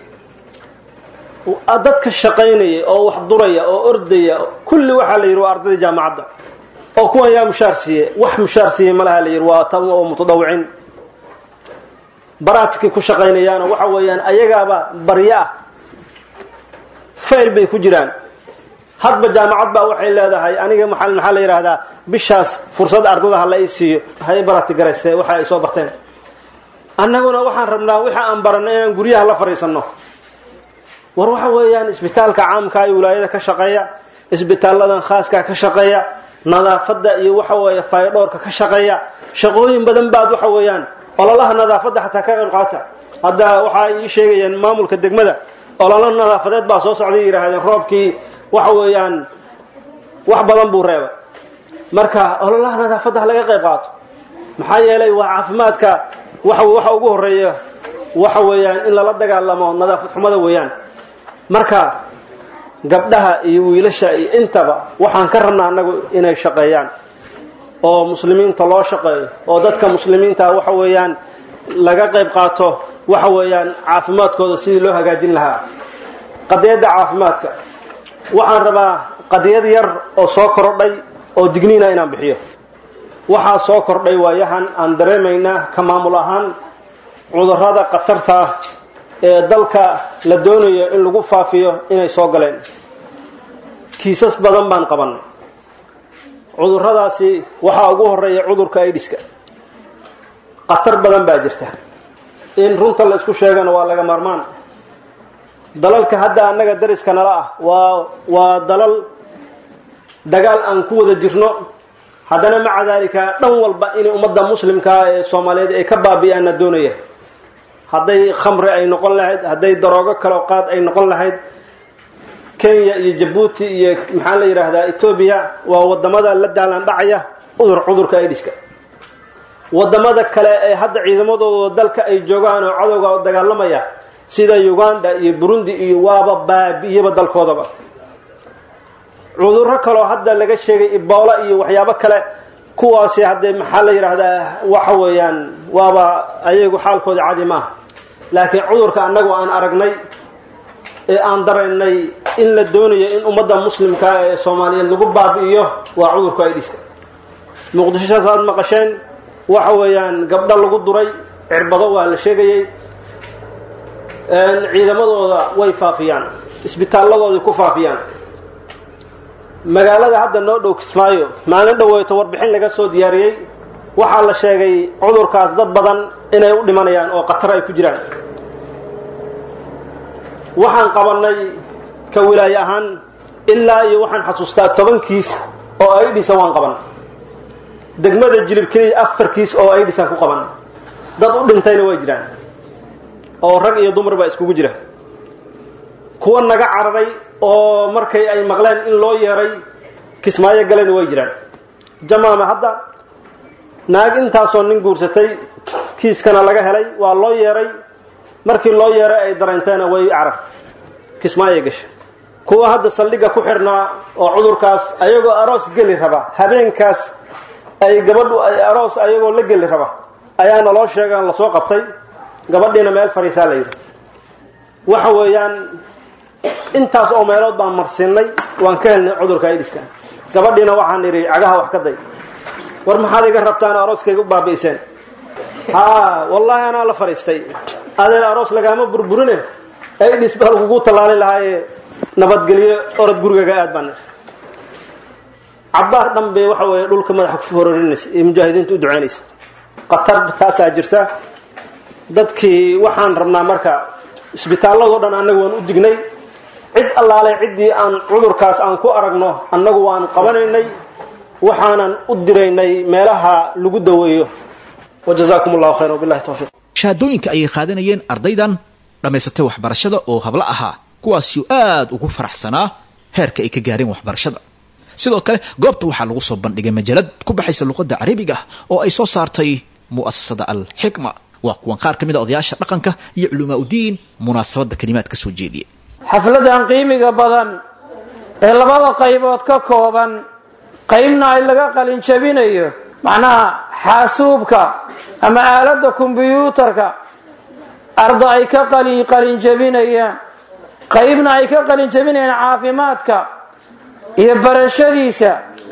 dadka shaqaynaya oo wax duraya oo ordaya kulli waxaa la yidhi waa ardayda jaamacadda oo kuwan yaa mushaar siiye wax mushaar siiye malaha la yidhi waa tan oo mutadawicin baraadkii ku shaqaynayaana waxa weeyaan ayagaaba baryo ah fayl bay ku jiraan hadba jaamacad baa waxay leedahay aniga maxaa maxaa la yidhaahdaa bishaas fursad ardada ha la ii siiyo hay barati garayste waxa ay soo barteen annaguna waxaan rabnaa wixii aan baranno inaan guryaha la fadhiisanno war waxa weeyaan isbitaalka caamka iyo wilaayada ka shaqeeya isbitaaladan khaaska ka shaqeeya nadaafadda iyo waxa weeye faydhoorka ka shaqeeya shaqooyin badan baad waxa weeyaan ololaha nadaafadda xataa ka qayb qaata hadda waxaa ii sheegayeen maamulka degmada ololo nadaafadeed baa soo socday yidhaahdeen roobkii waxa weeyaan wax badan buu reebay marka ololaha nadaafadda ha laga qayb qaato maxaa yeelay waa caafimaadka waxa waxa ugu horeeya waxa weeyaan in lala dagaalamo nadaafad xumada weeyaan marka gabdhaha iyo wiilasha iyo intaba waxaan ka rabnaa annagu inay shaqeeyaan oo muslimiinta loo shaqeeyo oo dadka muslimiinta waxa weeyaan laga qayb qaato waxa weeyaan caafimaadkooda sidii loo hagaajin lahaa qadiyadda caafimaadka waxaan rabaa qadiyad yar oo soo kordhay oo digniina inaan bixiyo waxaa soo kordhay waayahan aan dareemaynaa ka maamul ahaan cudurrada khatarta ah ee dalka la doonayo in lagu faafiyo inay soo galeen kiisas badan baan qabannay cudurradaasi waxaa ugu horeeya cudurka aidiska khatar badan baa jirta in runta la isku sheegana waa laga maarmaan dalalka hadda annaga dariska nala ah waa waa dalal dagaal aan ku wada jirno haddana maca daalika dhan walba inay ummadda muslimkaa ee soomaaliyeed ay ka baabi'aanna doonaya hadday khamri ay noqon lahayd hadday daroogo kaleo qaad ay noqon lahayd kenya iyo jabuuti iyo maxaa la yidhaahdaa etoobiya waa wadamada la daalan dhacaya cudur cudurka aidiska wadamada kale ee hadda ciidamadooda dalka ay joogaan oo cadowga dagaalamaya sida uganda iyo burundi iyo waaba baabi'iyaba dalkoodaba cudurro kaloo hadda laga sheegay iboola iyo waxyaabo kale kuwaasi haddee maxaa la yidhaahdaa waxa weeyaan waaba ayagu xaalkooda cadi maaha laakiin cudurka annagu aan aragnay ee aan daraynay in la doonayo in ummadda muslimka ee soomaaliyeed lagu baabi'iyo waa cudurka aidiska muqdishosaas aad maqasheen waxa weeyaan gabdho lagu duray cirbado waa la sheegayey ciidamadooda way faafiyaan isbitaalladoodai ku faafiyaan magaalada hadda noo dhow kismaayo maalin dhaweyto warbixin laga soo diyaariyey waxaa la sheegay cudurkaas dad badan inay u dhimanayaan oo khatar ay ku jiraan waxaan qabannay ka wilaaye ahaan ilaa iyo waxaan xasuustaa toban kiis oo aidhisan waan qaban degmada jilib keliya afar kiis oo aidhisan ku qaban dad u dhintayna way jiraan oo rag iyo dumar baa iskugu jira kuwa naga cararay oo markay ay maqleen in loo yeeray kismaayo galayna way jiraan jamaama hadda naag intaasoo nin guursatay kiiskana laga helay waa loo yeeray markii loo yeeray ay dareenteena way carartay kismaayo gasha kuwa hadda saldhigga ku xirnaa oo cudurkaas ayagoo aroos geli raba habeenkaas ay gabadhu ay aroos ayagoo la geli raba ayaana loo sheegaan lasoo qabtay gabadhiina meel fadhiisaa la yidhi waxa weeyaan intaas oo meelood baan marsiinay waan ka helnay cudurka aidiska gabadhiina waxaan idhi cagaha wax ka day war maxaad iga rabtaan arooskayga u baabi'iseen haa wallaahi anaa la fadhiistay adeen aroos lagaama burburine aidis baa lagugu tallaali lahaaye nabadgelyo orod gurigaga aad baan cabbaar dhan bay waxa weeye dhulka madaxa ku fororinaysa ee mujaahidiinta u ducaynaysa khatar taasaa jirta dadkii waxaan rabnaa marka isbitaalladoo dhan annaga waan u dignay cid allaalay ciddii aan cudurkaas aan ku aragno annagu waanu qabanaynay waxaanan u diraynay meelaha lagu daweeyo wajazaakum allahu khayra wabillahi towfiiq shahaadooyinka ayay qaadanayeen ardaydan dhammaysatay waxbarashada oo hablo ahaa kuwaasi aad ugu faraxsanaa heerka ay ka gaareen waxbarashada sidoo kale goobta waxaa lagu soo bandhigay majalad ku baxaysa luqadda carabiga oo ay soo saartay mu'asasada alxikma waa kuwan qaar ka mid a odayaasha dhaqanka iyo culamaa udiin munaasabadda kalimaad ka soo jeediya xafladan qiimiga badan ee labada qaybood ka kooban qaybna ay laga qalinjabinayo macnaha xaasuubka ama aaladda kombyuutarka arda ay ka qalinjabinayaan qaybna ay ka qalinjabinayaan caafimaadka iyo barashadiisa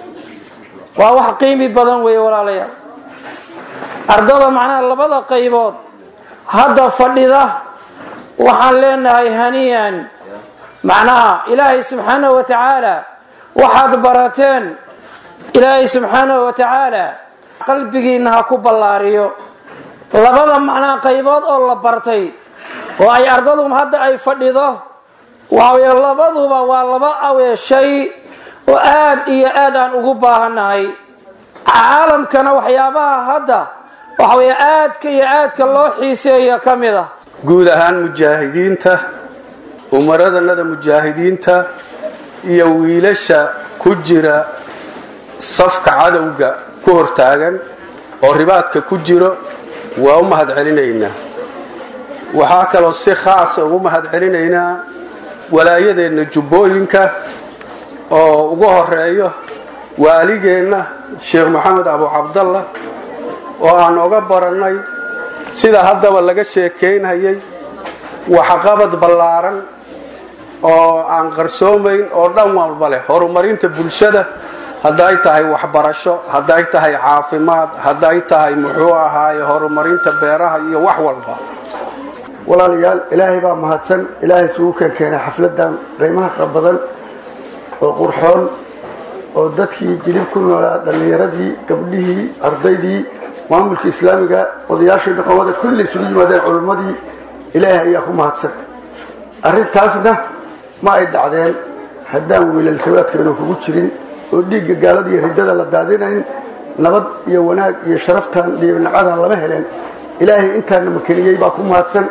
waa wax qiimi badan weeye walaalayaal ardada macnaha labada qaybood hadda fadhida waxaan leenahay haniyan macnaha ilaahay subxaanahu wa tacaala waxaad barateen ilaahay subxaanahu wa tacaala qalbigiinna ha ku ballaariyo labada macnaha qaybood oo la bartay oo ay ardadu hadda ay fadhido waawy labaduba waa laba awee shay oo aad iyo aad aan ugu baahannahay caalamkana waxyaabaha hadda waxaweye aadka iyo aadka loo xiiseeya ka mid a guud ahaan mujaahidiinta umaradanada mujaahidiinta iyo wiilasha ku jira safka cadowga ku hortaagan oo ribaadka ku jiro waa u mahad celinaynaa waxaa kaloo si khaasa ugu mahad celinaynaa walaayadeenna jubbooyinka oo ugu horeeyo waaligeenna sheekh maxamed abu cabdalla oo aan oga barannay sida haddaba laga sheekaynhayay waxqabad ballaaran oo aan qarsoomayn oo dhan walba leh horumarinta bulshada hadday tahay waxbarasho hadday tahay caafimaad hadday tahay muxuu ahaaye horumarinta beeraha iyo wax walba walaalayaal ilaahay baa mahadsan ilaahay isugu keenkeenay xafladan qiimaha badan oo qurxoon oo dadkii jilib ku noolaa dhallinyaradii gabdhihii ardaydii maamulka islaamiga odayaashii dhaqamada kulli isugu yimaadeen culimmadii ilaahay ayaa ku mahadsan arrintaasna ma ay dhacdeen haddaan wiilal rabaadkeenu kugu jirin oo dhiigga gaalada iyo riddada la daadinayn nabad iyo wanaag iyo sharaftan dhiibnacadan lama heleen ilaahay intaana makeniyey baa ku mahadsan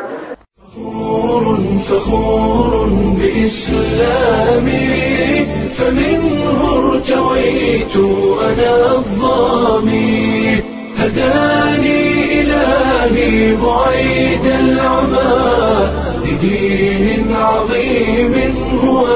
فخور بإسلامي فمنه ارتويت أنا الظامي هداني إلهي بعيد العمى لدين عظيم هو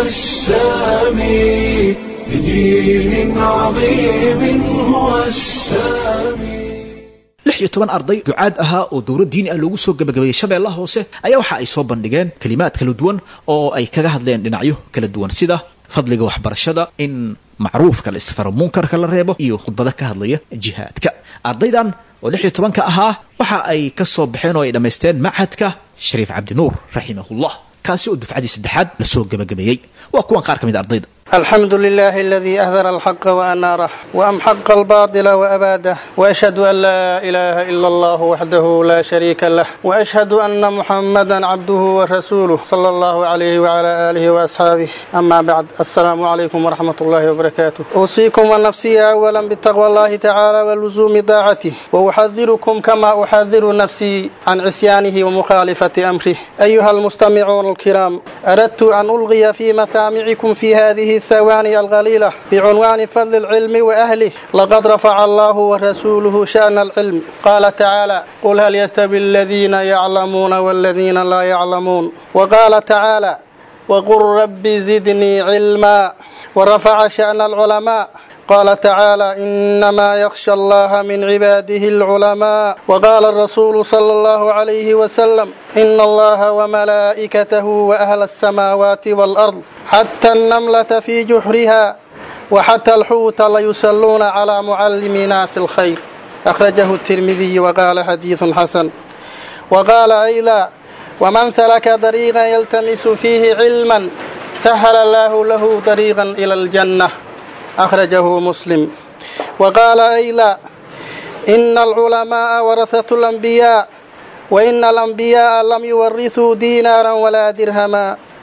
السامي لدين عظيم هو السامي lix iyo toban arday ducaad ahaa oo dowlad diini ah loogu soo gabagabeeyey shabeellaha hoose ayaa waxa ay soo bandhigeen kelimaad kala duwan oo ay kaga hadleen dhinacyo kala duwan sida fadliga waxbarashada in macruufka la isfaro munkarka la reebo iyo khudbado ka hadlaya jihaadka ardaydan oo lix iyo tobanka ahaa waxa ay ka soo baxeen oo ay dhammaysteen machadka shariif cabdinuur raximahullah kaasi oo dufcadii saddexaad la soo gabagabeeyey waa kuwan qaar ka mid a ardayda الحمد لله الذي أهدر الحق وأناره وأمحق الباطل وأباده وأشهد أن لا إله إلا الله وحده لا شريك له وأشهد أن محمدا عبده ورسوله صلى الله عليه وعلى آله وأصحابه أما بعد السلام عليكم ورحمة الله وبركاته أوصيكم ونفسي أولا بتقوى الله تعالى ولزوم طاعته وأحذركم كما أحذر نفسي عن عصيانه ومخالفة أمره أيها المستمعون الكرام أردت أن ألغي في مسامعكم في هذه الثواني القليلة بعنوان فضل العلم وأهله لقد رفع الله ورسوله شأن العلم قال تعالى قل هل يستوي الذين يعلمون والذين لا يعلمون وقال تعالى وقل رب زدني علما ورفع شأن العلماء قال تعالى إنما يخشى الله من عباده العلماء وقال الرسول صلى الله عليه وسلم إن الله وملائكته وأهل السماوات والأرض حتى النملة في جحرها وحتى الحوت ليصلون على معلم ناس الخير أخرجه الترمذي وقال حديث حسن وقال أيضا ومن سلك طريقا يلتمس فيه علما سهل الله له طريقا إلى الجنة أخرجه مسلم وقال أيضا إن العلماء ورثة الأنبياء وإن الأنبياء لم يورثوا دينارا ولا درهما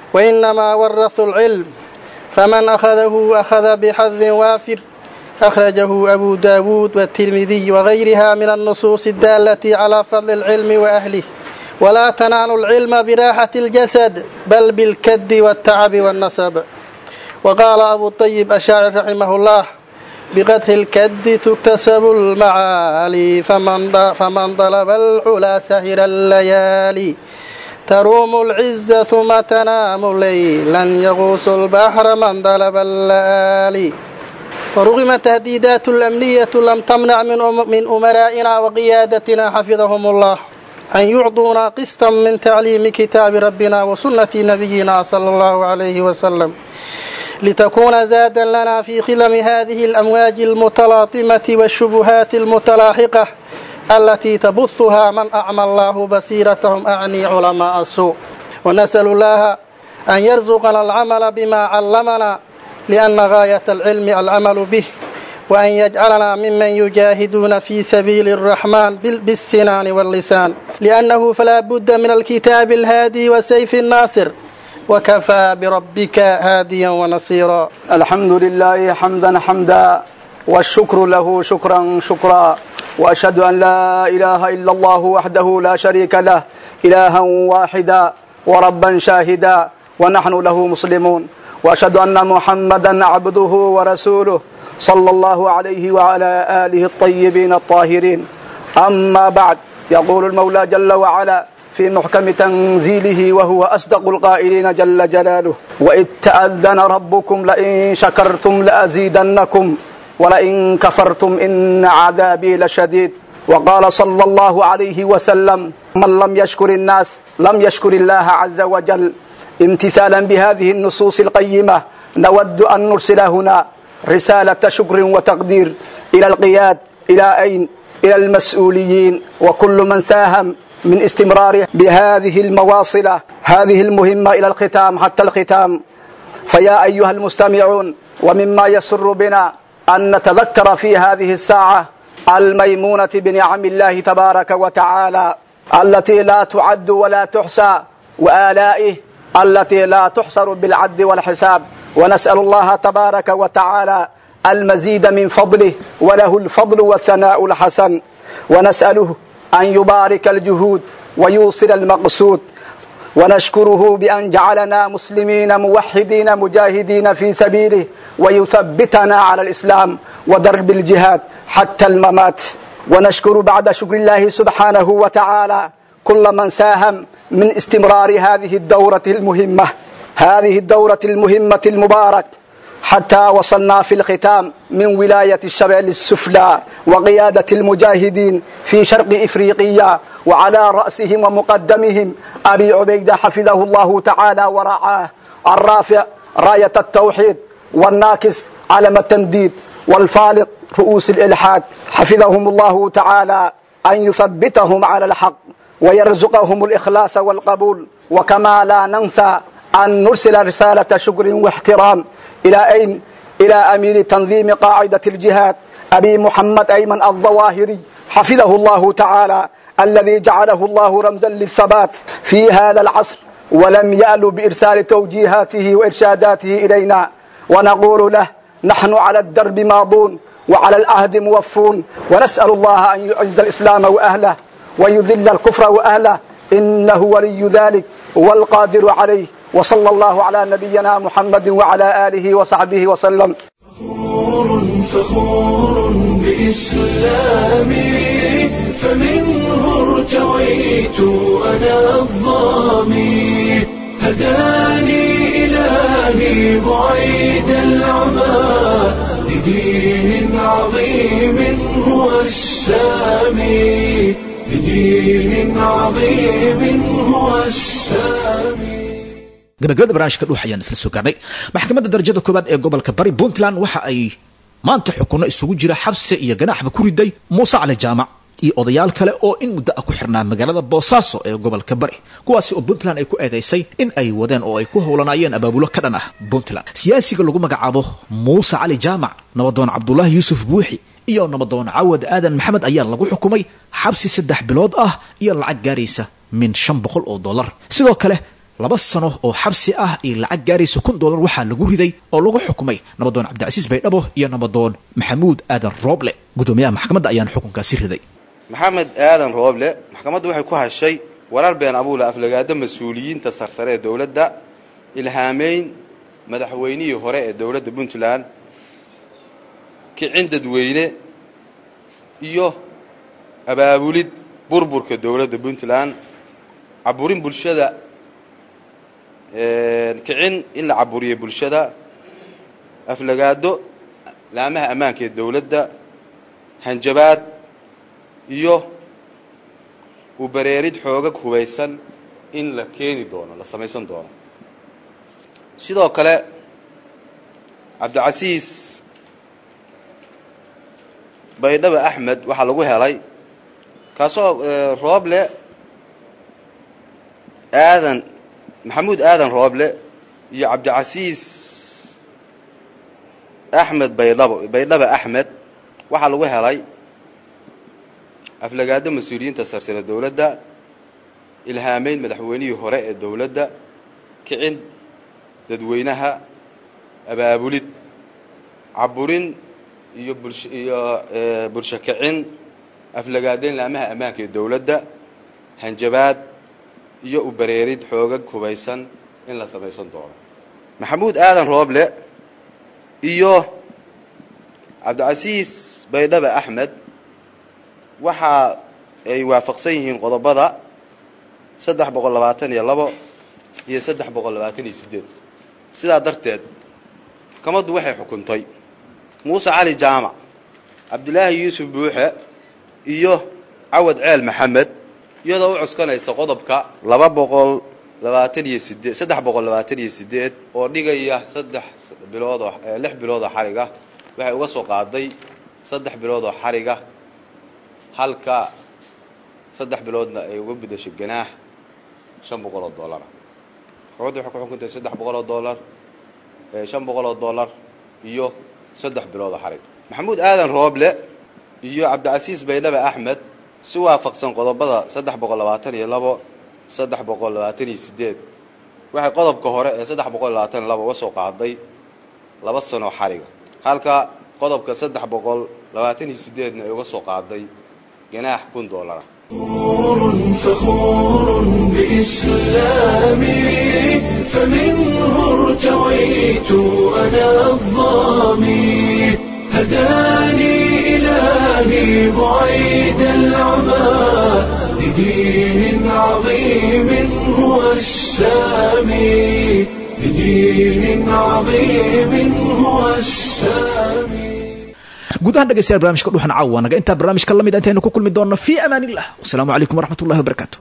وإنما ورثوا العلم فمن أخذه أخذ بحظ وافر أخرجه أبو داود والترمذي وغيرها من النصوص الدالة على فضل العلم وأهله ولا تنال العلم براحة الجسد بل بالكد والتعب والنصب وقال أبو الطيب الشاعر رحمه الله بقدر الكد تكتسب المعالي فمن, فمن طلب العلا سهر الليالي تروم العز ثم تنام ليلا يغوص البحر من طلب الليالي ورغم تهديدات الأمنية لم تمنع من, من أمرائنا وقيادتنا حفظهم الله أن يعطونا قسطا من تعليم كتاب ربنا وسنة نبينا صلى الله عليه وسلم لتكون زادا لنا في خلم هذه الأمواج المتلاطمة والشبهات المتلاحقة التي تبثها من أعمى الله بصيرتهم أعني علماء السوء ونسأل الله أن يرزقنا العمل بما علمنا لأن غاية العلم العمل به وأن يجعلنا ممن يجاهدون في سبيل الرحمن بالسنان واللسان لأنه فلا بد من الكتاب الهادي وسيف الناصر وكفى بربك هاديا ونصيرا الحمد لله حمدا حمدا والشكر له شكرا شكرا وأشهد أن لا إله إلا الله وحده لا شريك له إلها واحدا وربا شاهدا ونحن له مسلمون وأشهد أن محمدا عبده ورسوله صلى الله عليه وعلى آله الطيبين الطاهرين أما بعد يقول المولى جل وعلا في محكم تنزيله وهو أصدق القائلين جل جلاله وإذ تأذن ربكم لئن شكرتم لأزيدنكم ولئن كفرتم إن عذابي لشديد وقال صلى الله عليه وسلم من لم يشكر الناس لم يشكر الله عز وجل امتثالا بهذه النصوص القيمة نود أن نرسل هنا رسالة شكر وتقدير إلى القياد إلى أين إلى المسؤولين وكل من ساهم من استمرار بهذه المواصلة هذه المهمة إلى الختام حتى الختام فيا أيها المستمعون ومما يسر بنا أن نتذكر في هذه الساعة الميمونة بنعم الله تبارك وتعالى التي لا تعد ولا تحصى وآلائه التي لا تحصر بالعد والحساب ونسأل الله تبارك وتعالى المزيد من فضله وله الفضل والثناء الحسن ونسأله أن يبارك الجهود ويوصل المقصود ونشكره بأن جعلنا مسلمين موحدين مجاهدين في سبيله ويثبتنا على الإسلام ودرب الجهاد حتى الممات ونشكر بعد شكر الله سبحانه وتعالى كل من ساهم من استمرار هذه الدورة المهمة هذه الدورة المهمة المبارك حتى وصلنا في الختام من ولاية الشمال السفلى وقيادة المجاهدين في شرق إفريقيا وعلى رأسهم ومقدمهم أبي عبيدة حفظه الله تعالى ورعاه الرافع راية التوحيد والناكس علم التنديد والفالق رؤوس الإلحاد حفظهم الله تعالى أن يثبتهم على الحق ويرزقهم الإخلاص والقبول وكما لا ننسى أن نرسل رسالة شكر واحترام إلى أين إلى أمير تنظيم قاعدة الجهاد أبي محمد أيمن الظواهري حفظه الله تعالى الذي جعله الله رمزا للثبات في هذا العصر ولم يأل بإرسال توجيهاته وإرشاداته إلينا ونقول له نحن على الدرب ماضون وعلى العهد موفون ونسأل الله أن يعز الإسلام وأهله ويذل الكفر وأهله إنه ولي ذلك والقادر عليه وصلى الله على نبينا محمد وعلى آله وصحبه وسلم فخور بإسلامي فمنه ارتويت أنا الظامي هداني إلهي بعيد العمى لدين عظيم هو السامي لدين عظيم هو السامي gabagabada barnaamijka dhuux ayaan isla soo gaarnay maxkamadda darajada koowaad ee gobolka bari puntland waxa ay maanta xukunno isugu jira xabsi iyo ganaaxba ku riday muuse cali jaamac iyo odayaal kale oo in muddo ah ku xirnaa magaalada boosaaso ee gobolka bari kuwaasi oo puntland ay ku eedaysay in ay wadeen oo ay ku howlanaayeen abaabulo ka dhan ah puntland siyaasiga lagu magacaabo muuse cali jaamac nabadoon cabdulaahi yuusuf buuxi iyo nabadoon cawad aadan maxamed ayaa lagu xukumay xabsi saddex bilood ah iyo lacag gaaraysa min shan boqol oo dollar sidoo kale laba sano oo xabsi ah iyo lacag gaaraysa kun dollar waxaa lagu riday oo lagu xukumay nabadoon cabdicasiis baydhabo iyo nabadoon maxamuud aadan rooble guddoomiyaha maxkamadda ayaana xukunkaasi riday maxamed aadan rooble maxkamaddu waxay ku hashay warar been abuula aflagaado mas-uuliyiinta sarsare ee dowladda ilhaameyn madaxweynihii hore ee dowladda puntland kicin dadweyne iyo abaabulid burburka dowladda puntland caburin bulshada kicin in la caburiyo bulshada aflagaado laamaha ammaanka ee dowladda hanjabaad iyo ubareerid xoogag hubaysan in la keeni doono la samaysan doono sidoo kale cabdicasiis baydhaba axmed waxaa lagu helay kaasoo rooble aadan maxamuud aadan rooble iyo cabdicasiis axmed baydhabo baydhaba axmed waxaa lagu helay aflagaado mas-uuliyiinta sarsare dowladda ilhaameyn madaxweynihii hore ee dowladda kicin dadweynaha abaabulid caburin iyo bulsh iyo bulsho kicin aflagaadeyn laamaha ammaanka ee dowladda hanjabaad iyo ubareerid xoogag hubaysan in la samaysan doono maxamuud aadan rooble iyo cabdicasiis baydhaba axmed waxa ay waafaqsan yihiin qodobada saddex boqol labaatan iyo labo iyo saddex boqol labaatan iyo siddeed sidaa darteed maxkamaddu waxay xukuntay muuse cali jaamac cabdilaahi yuusuf buuxe iyo cawad ceel maxamed iyadoo u cuskanaysa qodobka laba boqol labaatan iyo sideed saddex boqol labaatan iyo sideed oo dhigaya saddex bilood oo lix bilood oo xariga waxay uga soo qaaday saddex bilood oo xariga halka saddex biloodna ay uga bedasho ganaax shan boqol oo dollara maxkamaddu waxay ku xukuntay saddex boqol oo dollar shan boqol oo dollar iyo saddex bilood oo xarig maxamuud aadan rooble iyo cabdicasiis baydhaba axmed si waafaqsan qodobada saddex boqol labaatan iyo labo saddex boqol labaatan iyo sideed waxay qodobka hore ee saddex boqol labaatan iyo labo uga soo qaaday laba sanoo xariga halka qodobka saddex boqol labaatan iyo sideedna ay uga soo qaaday ganaax kun dollara فخور بإسلامي فمنه ارتويت أنا الظامي هداني إلهي بعيد العمى لدين عظيم هو السامي لدين عظيم هو السامي guud ahaan dhegeystayaal barnamijka dhuuxan caawa naga intaa barnaamijka lamid intaynu ku kulmi doonno fii amaan illah wasalaamu calaykum waraxmat ullahi wabarakaatu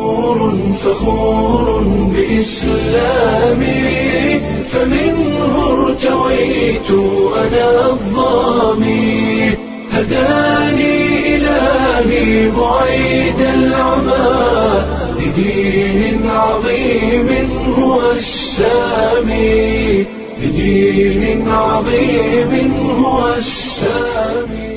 فخور بإسلامي فمنه ارتويت أنا الظامي هداني إلهي بعيد العمى لدين عظيم هو السامي لدين عظيم هو السامي